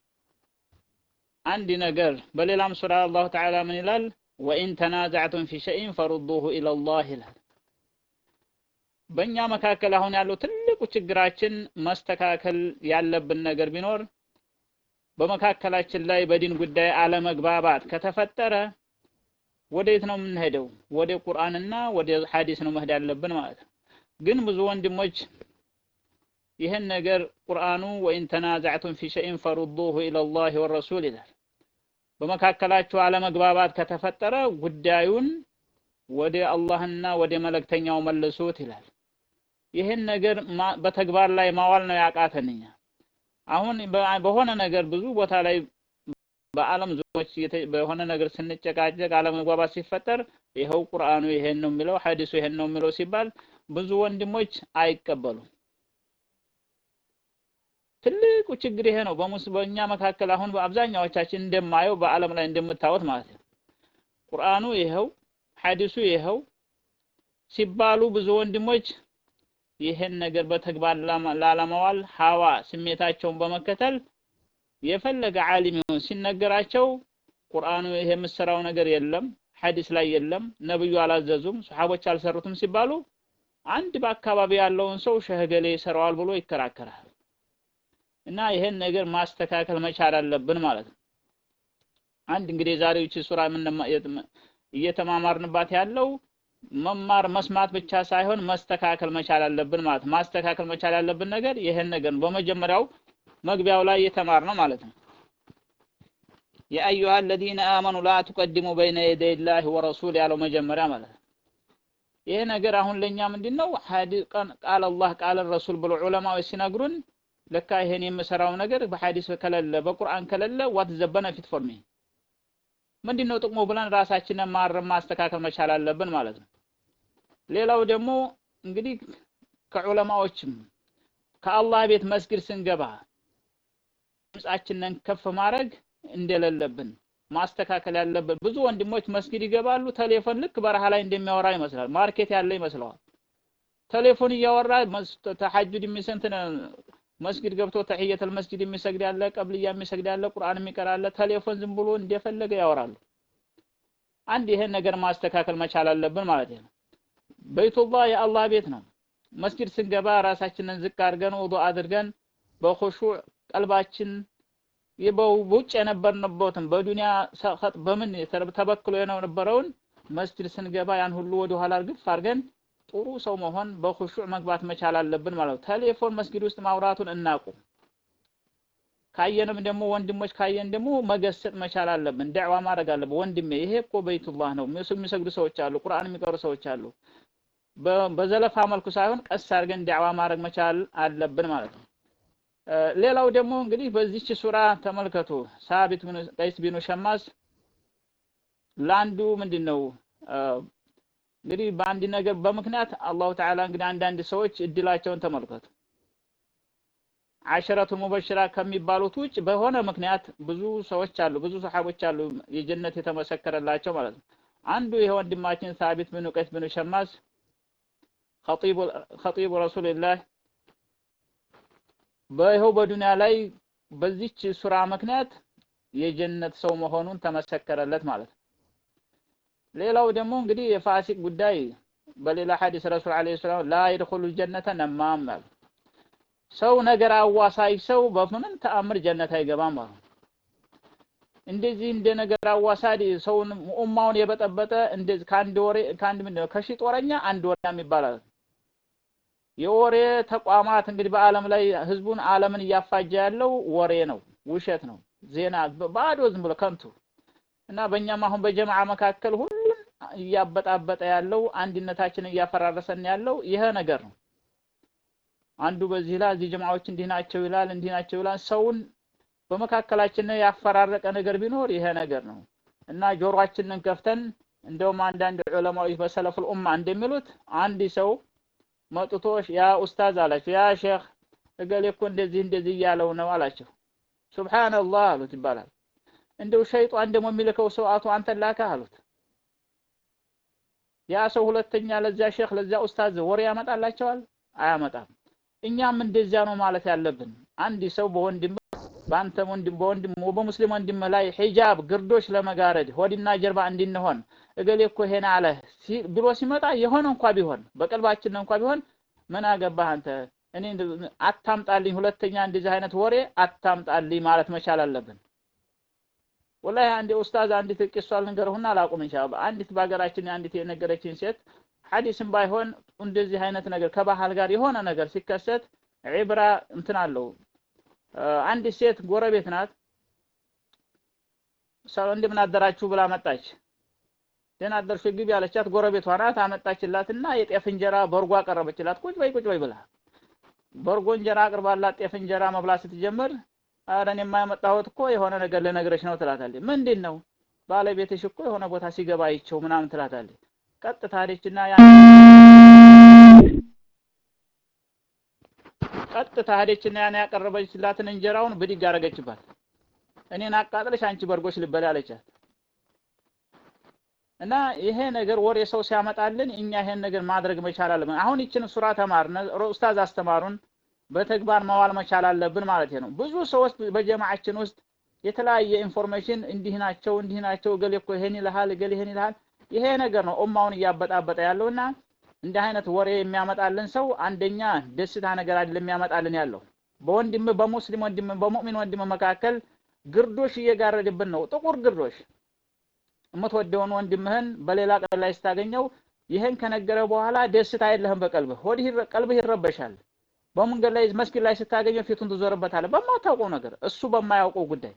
አንድ ነገር በሌላም ሱራ አላሁ ተዓላ ምን ይላል ወኢን ተናዛዕቱም ፊ ሸይን ፈሩዱሁ ኢለላህ ይላል በእኛ መካከል አሁን ያለው ትልቁ ችግራችን መስተካከል ያለብን ነገር ቢኖር በመካከላችን ላይ በዲን ጉዳይ አለመግባባት ከተፈጠረ ወዴት ነው የምንሄደው? ወደ ቁርአንና ወደ ሐዲስ ነው መሄድ ያለብን ማለት ነው። ግን ብዙ ወንድሞች ይህን ነገር ቁርአኑ ወኢን ተናዛዕቱም ፊ ሸይን ፈሩዱሁ ኢለላሂ ወረሱል ይላል። በመካከላችሁ አለመግባባት ከተፈጠረ ጉዳዩን ወደ አላህና ወደ መልእክተኛው መልሱት ይላል። ይህን ነገር በተግባር ላይ ማዋል ነው ያቃተን እኛ። አሁን በሆነ ነገር ብዙ ቦታ ላይ በአለም ዙሮች በሆነ ነገር ስንጨቃጨቅ አለመግባባት ሲፈጠር ይኸው ቁርአኑ ይሄን ነው የሚለው ሐዲሱ ይሄን ነው የሚለው ሲባል ብዙ ወንድሞች አይቀበሉም። ትልቁ ችግር ይሄ ነው። በሙስ በእኛ መካከል አሁን በአብዛኛዎቻችን እንደማየው በአለም ላይ እንደምታዩት ማለት ነው። ቁርአኑ ይኸው ሐዲሱ ይኸው ሲባሉ ብዙ ወንድሞች ይህን ነገር በተግባር ላለማዋል ሀዋ ስሜታቸውን በመከተል የፈለገ ዓሊም ይሁን ሲነገራቸው ቁርአኑ ይሄ የምሰራው ነገር የለም፣ ሐዲስ ላይ የለም፣ ነብዩ አላዘዙም፣ ሱሐቦች አልሰሩትም ሲባሉ አንድ በአካባቢ ያለውን ሰው ሸህገሌ ይሰራዋል ብሎ ይከራከራል። እና ይሄን ነገር ማስተካከል መቻል አለብን ማለት ነው። አንድ እንግዲህ ዛሬው እቺ ሱራ እየተማማርንባት ያለው መማር መስማት ብቻ ሳይሆን መስተካከል መቻል አለብን ማለት ነው። ማስተካከል መቻል ያለብን ነገር ይሄን ነገር ነው። በመጀመሪያው መግቢያው ላይ የተማርነው ማለት ነው። ያ አዩሃ አለዚነ አመኑ ላ ቱቀድሙ በይነ የደይ ላህ ወረሱል ያለው መጀመሪያ ማለት ነው። ይሄ ነገር አሁን ለኛ ምንድነው ቃል አላህ ቃል ረሱል ብሎ ዑለማዎች ሲነግሩን ለካ ይሄን የምሰራው ነገር በሐዲስ ከሌለ በቁርአን ከሌለ ዋት ዘ ቤነፊት ፎር ሚ ምንድነው ጥቅሙ ብለን ራሳችንን ማረም ማስተካከል መቻል አለብን ማለት ነው። ሌላው ደግሞ እንግዲህ ከዑለማዎችም ከአላህ ቤት መስጊድ ስንገባ ድምጻችንን ከፍ ማድረግ እንደሌለብን ማስተካከል ያለብን። ብዙ ወንድሞች መስጊድ ይገባሉ፣ ቴሌፎን ልክ በረሃ ላይ እንደሚያወራ ይመስላል፣ ማርኬት ያለ ይመስለዋል። ቴሌፎን እያወራ ተሐጁድ የሚሰንት መስጊድ ገብቶ ተህየተል መስጊድ የሚሰግድ ያለ፣ ቀብልያ የሚሰግድ ያለ፣ ቁርአን የሚቀራ ያለ፣ ቴሌፎን ዝም ብሎ እንደፈለገ ያወራሉ። አንድ ይሄን ነገር ማስተካከል መቻል አለብን ማለት ነው። በይቱላህ የአላህ ቤት ነው። መስጊድ ስንገባ ራሳችንን ዝቅ አድርገን ውዱእ አድርገን በኹሹዕ ቀልባችን በውጭ የነበርንበትን በዱንያ ሰኸጥ በምን ተበክሎ የነበረውን መስጊድ ስንገባ ያን ሁሉ ወደ ኋላ እርግፍ አድርገን ጥሩ ሰው መሆን በኹሹዕ መግባት መቻል አለብን ማለት ነው። ቴሌፎን መስጊድ ውስጥ ማውራቱን እናቁ። ካየንም ደግሞ ወንድሞች ካየን ደግሞ መገሰጥ መቻል አለብን። ዳዕዋ ማድረግ አለብን። ወንድሜ ይሄ እኮ በይቱላህ ነው፣ የሚሰግዱ ሰዎች አሉ፣ ቁርአን የሚቀሩ ሰዎች አሉ። በዘለፋ መልኩ ሳይሆን ቀስ አድርገን ዳዕዋ ማድረግ መቻል አለብን ማለት ነው። ሌላው ደግሞ እንግዲህ በዚች ሱራ ተመልከቱ። ሳቢት ብኑ ቀይስ ቢኑ ሸማስ ለአንዱ ምንድን ነው እንግዲህ በአንድ ነገር በምክንያት አላሁ ተዓላ እንግዲህ አንዳንድ ሰዎች እድላቸውን ተመልከቱ። አሸረቱ ሙበሽራ ከሚባሉት ውጭ በሆነ ምክንያት ብዙ ሰዎች አሉ፣ ብዙ ሰሓቦች አሉ የጀነት የተመሰከረላቸው ማለት ነው። አንዱ ይሄ ወንድማችን ሳቢት ብኑ ቀይስ ብኑ ሸማስ ኸጢቡ ረሱልላህ በይኸው በዱንያ ላይ በዚች ሱራ ምክንያት የጀነት ሰው መሆኑን ተመሰከረለት ማለት ነው። ሌላው ደግሞ እንግዲህ የፋሲቅ ጉዳይ በሌላ ሐዲስ ረሱል ዓለይሂ ሰላም ላ የድኹሉ ጀነተ ነማም አሉ። ሰው ነገር አዋሳይ ሰው በምንም ተአምር ጀነት አይገባም አሉ። እንደዚህ እንደ ነገር አዋሳድ ሰውን ኡማውን የበጠበጠ እንደዚህ ከአንድ ወሬ ከአንድ ምንድን ነው ከሺህ ጦረኛ አንድ ወሬያም ይባላል። የወሬ ተቋማት እንግዲህ በአለም ላይ ህዝቡን አለምን እያፋጀ ያለው ወሬ ነው፣ ውሸት ነው፣ ዜና ባዶ ዝም ብሎ ከንቱ እና በእኛም አሁን በጀማዓ መካከል ሁሉን እያበጣበጠ ያለው አንድነታችንን እያፈራረሰን ያለው ይሄ ነገር ነው። አንዱ በዚህ ላይ እዚህ ጀማዓዎች እንዲህ ናቸው ይላል፣ እንዲህ ናቸው ይላል። ሰውን በመካከላችን ያፈራረቀ ነገር ቢኖር ይሄ ነገር ነው እና ጆሮአችንን ከፍተን እንደውም አንዳንድ ዑለማዎች በሰለፉል ኡማ እንደሚሉት አንድ ሰው መጥቶ ያ ኡስታዝ አላቸው፣ ያ ሼክ እገሌ እኮ እንደዚህ እንደዚህ እያለው ነው አላቸው። ሱብሃንአላህ አሉት ይባላል። እንደው ሸይጣን ደግሞ የሚልከው ሰው አቶ አንተን ላከ አሉት። ያ ሰው ሁለተኛ ለዚያ ሼክ ለዚያ ኡስታዝ ወሬ ያመጣላቸዋል? አያመጣም። እኛም እንደዚያ ነው ማለት ያለብን። አንድ ሰው በወንድም በአንተ ወንድም በወንድም በሙስሊም ወንድም ላይ ሒጃብ ግርዶሽ ለመጋረድ ሆድና ጀርባ እንድንሆን እገሌ እኮ ይሄን አለ ብሎ ሲመጣ የሆነ እንኳ ቢሆን በቀልባችን እንኳ ቢሆን ምን አገባህ አንተ እኔ አታምጣልኝ ሁለተኛ እንደዚህ አይነት ወሬ አታምጣልኝ ማለት መቻል አለብን ወላሂ አንድ ኡስታዝ አንዲት ቂሷ ልንገርሁና አላቁም ኢንሻአላህ አንዲት በሀገራችን አንዲት የነገረችን ሴት ሐዲስም ባይሆን እንደዚህ አይነት ነገር ከባህል ጋር የሆነ ነገር ሲከሰት ዒብራ እንትን አለው አንዲት ሴት ጎረቤት ናት ሰው እንደምን አደራችሁ ብላ መጣች ደህና አደርሽ ግቢ ያለቻት ጎረቤቷ ናት አመጣችላትና የጤፍ እንጀራ በርጎ አቀረበችላት ቁጭ በይ ቁጭ በይ ብላ በርጎ እንጀራ አቅርባላት ጤፍ እንጀራ መብላት ስትጀምር ኧረ እኔማ የመጣሁት እኮ የሆነ ነገር ልነግርሽ ነው ትላታለች ምንድን ነው ባለቤትሽ እኮ የሆነ ቦታ ሲገባ አይቼው ምናምን ትላታለች ቀጥታ ሄደችና ያ ቀጥታ ሄደችና ያን ያቀረበችላትን እንጀራውን ብድግ አደረገችባት እኔን አቃጥለሽ አንቺ በርጎች ልበላ አለቻት እና ይሄ ነገር ወሬ ሰው ሲያመጣልን እኛ ይሄን ነገር ማድረግ መቻል አለብን አሁን ይችን ሱራ ተማርነ ኡስታዝ አስተማሩን በተግባር መዋል መቻል አለብን ማለት ነው ብዙ ሰዎች በጀማዓችን ውስጥ የተለያየ ኢንፎርሜሽን እንዲህ ናቸው እንዲህ ናቸው እገሌ እኮ ይሄን ይልሃል እገሌ ይሄን ይልሃል ይሄ ነገር ነው ኡማውን እያበጣበጠ ያለውና እንዲህ አይነት ወሬ የሚያመጣልን ሰው አንደኛ ደስታ ነገር አይደለም የሚያመጣልን ያለው በወንድም በሙስሊም ወንድም በሙእሚን ወንድም መካከል ግርዶሽ እየጋረድብን ነው ጥቁር ግርዶሽ የምትወደውን ወንድምህን በሌላ ቀን ላይ ስታገኘው ይህን ከነገረ በኋላ ደስታ የለህም በቀልብህ ወዲህ ቀልብህ ይረበሻል በመንገድ ላይ መስጊድ ላይ ስታገኘው ፊቱን ትዞርበታለህ በማታውቀው ነገር እሱ በማያውቀው ጉዳይ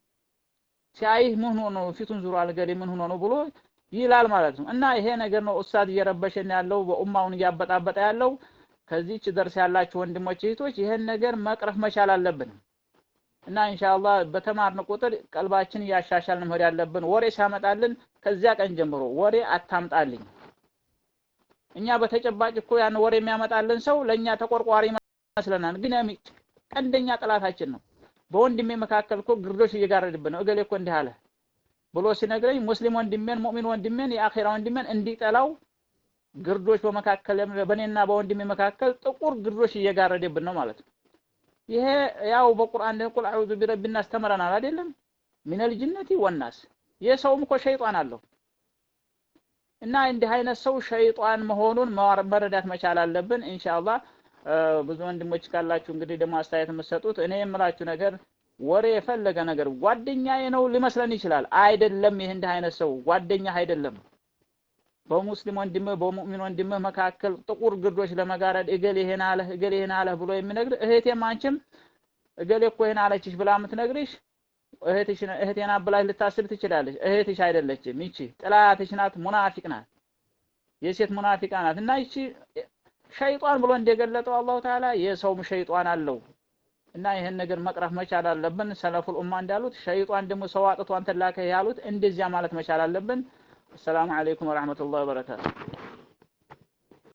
ሲያይህ ምን ሆኖ ነው ፊቱን ዙሮ አልገሌ ምን ሆኖ ነው ብሎ ይላል ማለት ነው እና ይሄ ነገር ነው ኡስታዝ እየረበሸን ያለው በኡማውን እያበጣበጠ ያለው ከዚህች ደርስ ያላችሁ ወንድሞች እህቶች ይሄን ነገር መቅረፍ መቻል አለብን እና ኢንሻአላህ በተማርን ቁጥር ቀልባችን እያሻሻልን መሄድ ያለብን ወሬ ሲያመጣልን ከዚያ ቀን ጀምሮ ወሬ አታምጣልኝ እኛ በተጨባጭ እኮ ያን ወሬ የሚያመጣልን ሰው ለኛ ተቆርቋሪ ይመስለናል ግን ቀንደኛ ጠላታችን ነው በወንድሜ መካከል እኮ ግርዶሽ እየጋረድብን ነው እገሌ እኮ እንዲህ አለ ብሎ ሲነግረኝ ሙስሊም ወንድሜን ሙእሚን ወንድሜን የአኺራ ወንድሜን እንዲጠላው ግርዶሽ በመካከል በእኔና በወንድሜ መካከል ጥቁር ግርዶሽ እየጋረደብን ነው ማለት ነው ይሄ ያው በቁርአን ቁል አዑዙ ቢረቢ ናስ ተምረናል አይደለም ሚነል ጅነቲ ወናስ የሰውም እኮ ሸይጣን አለው እና እንዲህ አይነት ሰው ሸይጣን መሆኑን መረዳት መቻል አለብን ኢንሻአላህ ብዙ ወንድሞች ካላችሁ እንግዲህ ደግሞ አስተያየት የምትሰጡት እኔ የምላችሁ ነገር ወሬ የፈለገ ነገር ጓደኛዬ ነው ሊመስለን ይችላል አይደለም ይህ እንዲህ አይነት ሰው ጓደኛ አይደለም በሙስሊም ወንድምህ በሙእሚን ወንድምህ መካከል ጥቁር ግርዶች ለመጋረድ እገሌ ይሄን አለህ እገሌ ይሄን አለህ ብሎ የሚነግር እህቴም አንቺም እገሌ እኮ ይሄን አለችሽ ብላ የምትነግርሽ እህትሽ እህቴን አብላሽ ልታስብ ትችላለች እህትሽ አይደለችም ይቺ ጥላትሽ ናት ሙናፊቅ ናት የሴት ሙናፊቃ ናት እና ይቺ ሸይጣን ብሎ እንደገለጠው አላሁ ተዓላ የሰውም ሸይጣን አለው እና ይህን ነገር መቅረፍ መቻል አለብን ሰለፉል ኡማ እንዳሉት ሸይጣን ደግሞ ሰው አጥቶ አንተን ላከ ያሉት እንደዚያ ማለት መቻል አለብን አሰላሙ አለይኩም ወራህመቱላሂ ወበረካቱ